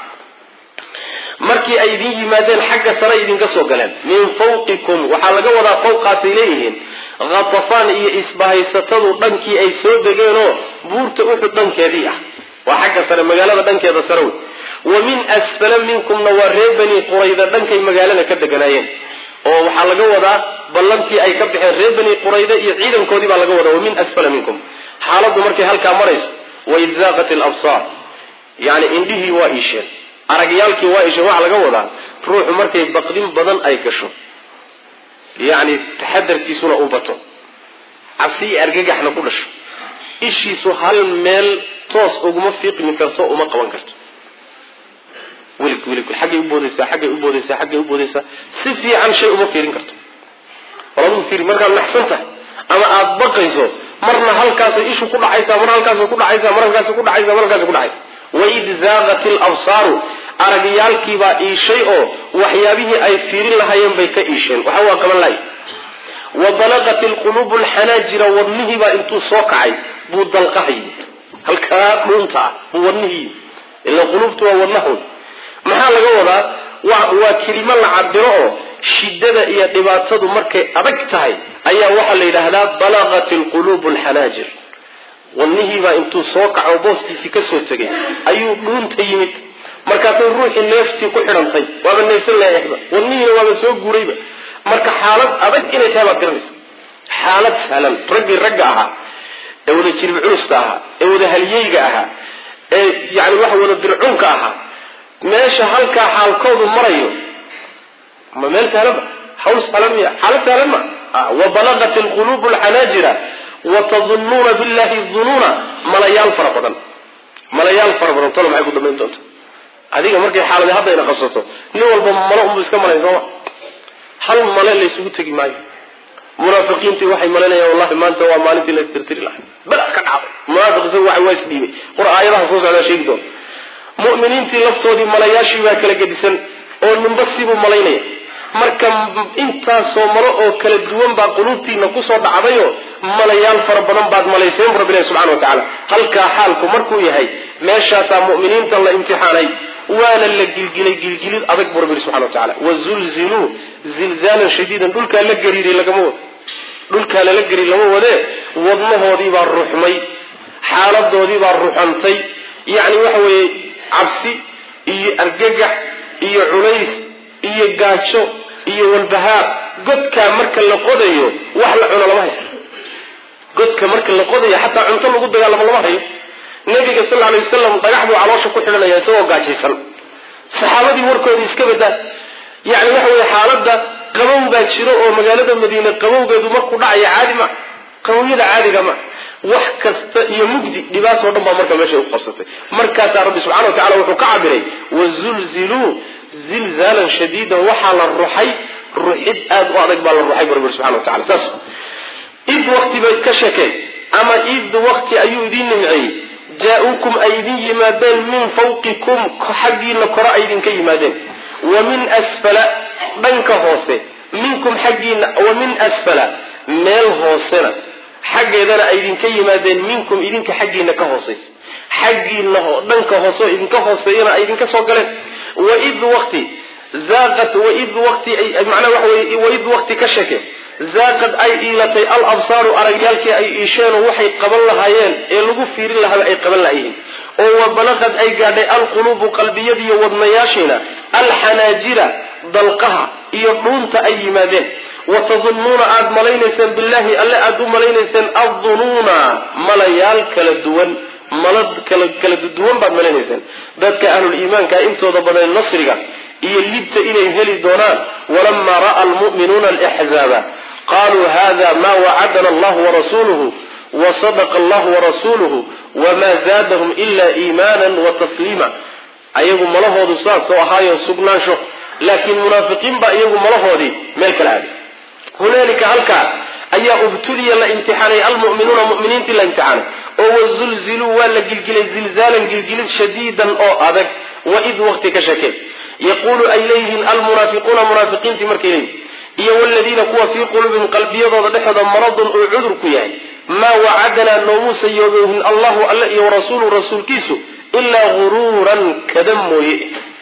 markii ay idin yimaadeen xagga sare idinka soo galeen min fawqikum waxaa laga wadaa fawqaasay leeyihiin khatafaan iyo isbahaysatadu dhankii ay soo degeenoo buurta uxud dhankeedii ah waa xagga sare magaalada dhankeeda sare wey wa min asfala minkumna waa reer bani qurayda dhankay magaalada ka deganaayeen oo waxaa laga wadaa ballantii ay ka baxeen reer bani qurayda iyo ciidankoodii baa laga wadaa wa min asfala minkum xaaladdu markay halkaa marayso waid zaaqat alabsaar yani indhihii waa iisheen aragyaalkii waa iisheen waxaa laga wadaa ruuxu markay baqdin badan ay gasho yacni taxadarkiisuna u bato cabsi iyo argagaxna ku dhasho ishiisu hal meel toos uguma fiiqmi karto uma qaban karto welig welig xaggay u boodaysaa xaggay u boodaysaa xaggay u boodaysaa si fiican shay uma fiirin karto walama fiiri markaad naxsan tahay ama aada baqayso marna halkaasay ishu ku dhacaysaa mar halkaasay ku dhacaysaa mar halkaasay ku dhacaysaa mar halkaasay ku dhacaysa waid zaaqat ilabsaaru aragyaalkiibaa iishay oo waxyaabihii ay fiirin lahaayeen bay ka iisheen waxa waa qaban lahay wa balaqat ilquluubu alxanaajira wadnihiibaa intuu soo kacay buu dalqaha yimid halkaa dhuunta ah buu wadnihii yimid ila quluubtu waa wadnahood maxaa laga wadaa waa kelimo la cabiro oo shidada iyo dhibaatadu markay adag tahay ayaa waxaa la yidhaahdaa balaqat ilquluubu alxanaajir wadnihiibaa intuu soo kaco booskiisii kasoo tegay ayuu dhuunta yimid markaasay ruuxii neeftii ku xidhantay waaba neefsan laayahba wadnihiina waaba soo guurayba marka xaalad adag inay tahay baad garanaysa xaalad sahlan raggii ragga ahaa ee wada jirib culusta ahaa ee wada halyeyga ahaa ee yani waxa wada dircunka ahaa meesha halkaa xaalkoodu marayo ma meel sahlan ma hawl sahlan miya xaalad sahlan ma wabalagat alqulubu alxanaajira watadunnuuna billahi dunuuna malayaal fara badan malayaal fara badan tolo maxay ku dambayn doonta adiga markay xaaladi hadda ina qabsato nin walba malo unbu iska malayn sooma hal male laysugu tegi maayo munaafiqiintii waxay malanayaan wallahi maanta waa maalintii la istirtiri lahay bala ka dhacday munaafiq isagu waxa waa isdhiibay qur aayadaha soo socdaa sheegi doona mu'miniintii laftoodii malayaashii baa kala gedisan oo ninba sibuu malaynaya marka intaasoo malo oo kala duwan baa quluubtiina kusoo dhacdayo malayaal fara badan baad malayseen bu rabbi ilahi subxana wa tacaala halkaa xaalku markuu yahay meeshaasaa mu'miniinta la imtixaanay waana la gilgilay gilgilid adag bu rabbi ilahi subxana wa tacala wazulziluu zilzaalan shadiidan dhulkaa la gariiray lagama wado dhulkaa lala gariir lama wadee wadnahoodii baa ruxmay xaaladoodii baa ruxantay yacni waxa weeye cabsi iyo argagax iyo culays iyo gaajo iyo walbahaar godkaa marka la qodayo wax la cuno lama haysto godka marka la qodayo xataa cunto lagu dagaalamo lama hayo nabiga sal lla alay wasalam dhagax buu caloosha ku xidhanaya isagoo gaajaysan saxaabadii warkoodii iska badaa yacni waxa weye xaaladda qabow baa jiro oo magaalada madiine qabowgeedu markuu dhacaya caadi ma qabowyada caadiga ma wax kasta iyo mugdi dhibaatoo dhan baa marka meesha u qabsatay markaasaa rabbi subxana wa tacala wuxuu ka cabiray wazulziluu zilzaalan shadiidan waxaa la ruxay ruxid aada u adag baa la ruxay bu rabbi subxana wa tacala saas id wakti bay ka sheekeen ama id wakti ayuu idiin nimceeyey jaa-uukum ay idin yimaadeen min fawqikum xaggiina kore ay idinka yimaadeen wa min asfala dhanka hoose minkum xaggiina wa min asfala meel hoosena xaggeedana ay idinka yimaadeen minkum idinka xaggiina ka hoosaysa xaggiina dhanka hoose oo idinka hooseeyana ay idinka soo galeen waid waqti zaaqat waid waqti macnaa waxa weye waid waqti ka sheke zaaqad ay iilatay al absaaru aragyaalkii ay iisheenoo waxay qaban lahaayeen ee lagu fiirin lahaaba ay qaban lahayihiin oo wa balaqad ay gaadhay alquluubu qalbiyadiiyo wadnayaashiina alxanaajira dalqaha iyo dhuunta ay yimaadeen watadunnuuna aada malaynayseen billahi alle aada u malaynayseen addunuuna malayaal kala duwan mala kala kala duwan baad malaynayseen dadka ahluliimaanka intooda badan nasriga iyo libta inay heli doonaan walamaa ra'a almu'minuuna alxzaaba qaluu hada ma wacadana allahu warasuluhu wasadaqa allahu warasuluhu wma zaadahum ila iimaana watasliima ayagu malahoodu saasoo ahaayo sugnaansho laakiin munaafiqiin baa iyagu malahoodii meel kala aaday hunaalika halkaa ayaa ubtuliya la imtixaanay almu'minuuna mu'miniintii la imtixaanay oo wazulziluu waa la gilgilay zilzaalan gilgilid shadiidan oo adag waid waqti ka shakeen yaquulu ay leeyihiin almunaafiquuna munaafiqiintii markay leeyihin iyo waladiina kuwa fii quluubihim qalbiyadooda dhexooda maradun uu cudur ku yahay maa wacadanaa noomuusa yoogoohin allahu alle iyo warasuulu rasuulkiisu ilaa guruuran kada mooye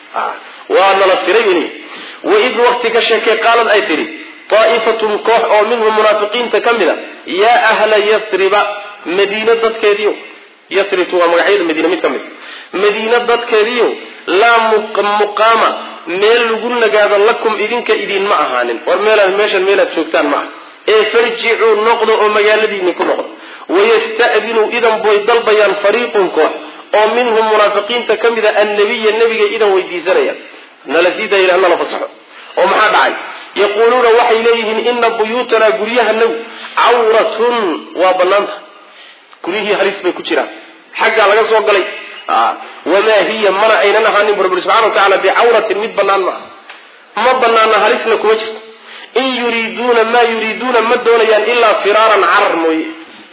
waa nala firay wy waid waqti ka sheekay qaalad ay tidhi daa'ifatun koox oo minhum munaafiqiinta ka mid a yaa ahla yathriba madiina dadkeediyo yathribtu waa magacyada madiina mid ka mid madiina dadkeediyo laa muqaama meel lagu nagaado lakum idinka idinma ahaanin war meelaad meeshan meelaad joogtaan ma ah ee farjicuu noqdo oo magaaladiini ku noqdo wayasta'dinuu idan boy dalbayaan fariiqun koox oo minhum munaafiqiinta ka mid a annabiya nebiga idan weydiisanayaan nala sii daaya nala fasaxo oo maxaa dhacay yaquuluuna waxay leeyihiin ina buyuutanaa guryahanagu cawratun waa banaanta guryihii halis bay ku jiraan xaggaa laga soo galay wamaa hiya mana aynan ahaanin bu rabbi subxana wa tacala bicawratin mid banaan ma ah ma banaana halisna kuma jirto in yuriiduuna maa yuriiduuna ma doonayaan ilaa firaaran carar mooye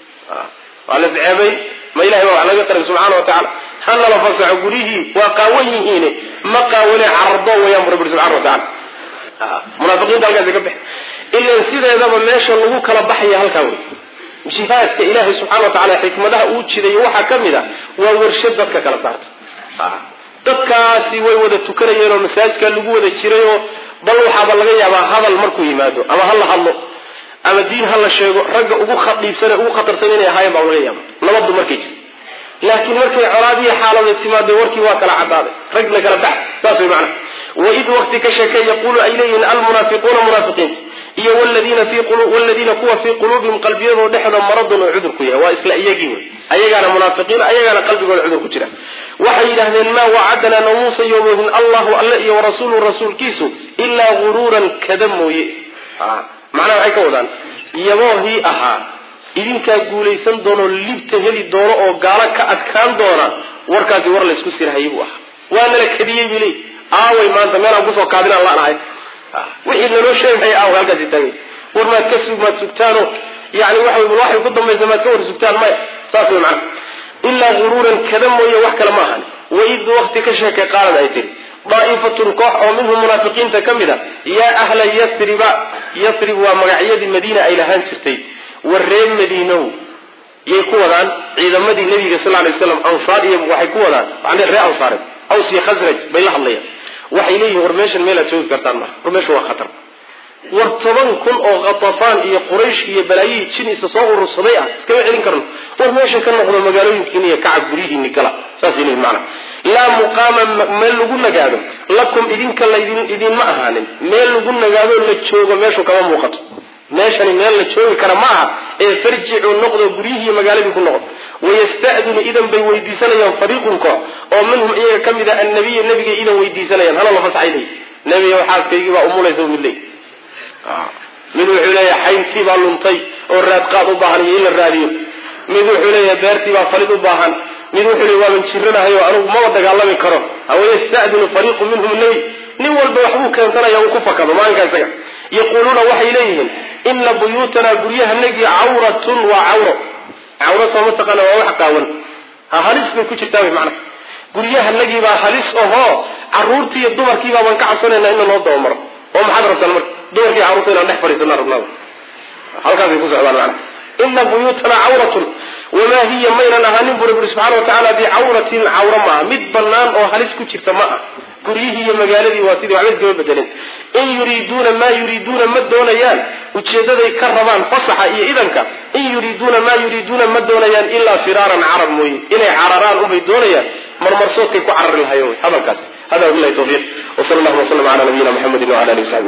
waa la ceebay ma ilahay baa wax laga qarin subxaana wa tacala hanala fasaxo guryihii waa qaawan yihiine ma qaawane carardo wayaan bu rabbi subxana wa tacala munaafiqiinta halkaasi ka bex ilan sideedaba meesha lagu kala baxaya halkaa wey jihaadka ilaahay subxana wa tacala xikmadaha uu jidayo waxaa ka mid a waa warshad dadka kala saarta dadkaasi way wada tukanayeen oo masaajidka lagu wada jirayoo bal waxaaba laga yaabaa hadal markuu yimaado ama ha la hadlo ama diin ha la sheego ragga ugu khadhiibsan ugu khatarsan inay ahaayeen baa laga yaaba nabaddu markay jirto laakiin markay colaadiya xaalada timaada warkii waa kala cadaaday rag la kala bax saas way macana waid waqti ka sheekay yaquulu ay leeyihiin almunaafiquuna munaafiqiinta iyo wladiina kuwa fii quluubihim qalbiyadoo dhexda maradun oo cudur ku yahay waa isla iyagii wey ayagaana munaafiqiin ayagaana qalbigooda cudur ku jira waxay yidhahdeen maa wacadanaa namuusa yoomohin allahu alle iyo warasuulu rasuulkiisu ilaa guruuran kada mooye macnaha waxay ka wadaan yaboohii ahaa idinkaa guulaysan doonoo libta heli doono oo gaalo ka adkaan doona warkaasi war laysku sirhayay buu ahaa waa nala kadiyey buu leey aaway maanta meelaan kusoo kaadinaan lanahay wixii naloo sheegay aaw halkaasi taagay war maad ka sug maad sugtaano yani waxa waxay ku dambaysa maad ka war sugtaan maya saas wey macana ilaa guruuran kada mooye wax kale ma ahan waid wakti ka sheekay qaalad ay tiri daa'ifatun koox oo minhum munaafiqiinta ka mid a yaa ahla yathriba yathrib waa magacyadii madiina ay lahaan jirtay war reer madiinow yay ku wadaan ciidamadii nabiga sal lay slam ansaar iyo waxay ku wadaan macnii reer ansaareed aws iyo khasraj bay la hadlayaan waxay leeyihin war meeshan meelaad joogi kartaan maha war meeshan waa khatar war toban kun oo khatafaan iyo quraysh iyo balaayihii jin isa soo urursaday ah iskama celin karno war meesha ka noqdo magaalooyinkiina iyo kacab guryihiini gala saasay leeyihin macana laa muqaama meel lagu nagaado lakum idinka laydin idinma ahaanin meel lagu nagaado la joogo meeshu kama muuqato meeshani meel la joogi kara ma aha ee farjicuu noqdo guryihii magaaladii ku noqdo wayasta'dinu idan bay weydiisanayaan fariiqun koox oo minhum iyaga ka mid a annabiya nabigay idan weydiisanayaan hana la fasaxay leey nebiga xaaskaygii baa umulaysa mid leey mid wuxuu leeyahay xayntii baa luntay oo raadqaad u baahan iyo in la raadiyo mid wuxuu leeyahay beertii baa falid u baahan mid wuxuu leeyahy waaban jiranahay oo anigu maba dagaalami karo wayasta'dinu fariiqu minhum nebi nin walba waxbuu keensanaya uu ku fakado maalinka isaga yaquuluuna waxay leeyihiin ina buyuutanaa guryahanagii cawratun waa cawro cawro soo mataqaana waa wax qaawan ha halis bay ku jirtaa wy macnaha guryahanagii baa halis ahoo caruurtii iyo dumarkii baabaan ka cabsanayna in loo dabamaro oo maxaad rabtaan marka dumarkii carruurta inaan dhex fadhiisana rabnaa halkaasay ku socdaan macnaha ina buyuutanaa cawratun wamaa hiya maynan ahaanin bu rabbi subxana wa tacaala bicawratin cawro maaha mid bannaan oo halis ku jirta ma ah guryihii iyo magaaladii waa sidii waxba iskama bedelin in yuriiduuna maa yuriiduuna ma doonayaan ujeedaday ka rabaan fasaxa iyo idanka in yuriiduuna maa yuriiduuna ma doonayaan ilaa firaaran carar mooye inay cararaan unbay doonayaan marmarsoodkay ku carari lahayen hadalkaas hada wabilahi tawfiiq wsala allahuma waslama cala nabiyina muxamedi wala alihi wasaxbi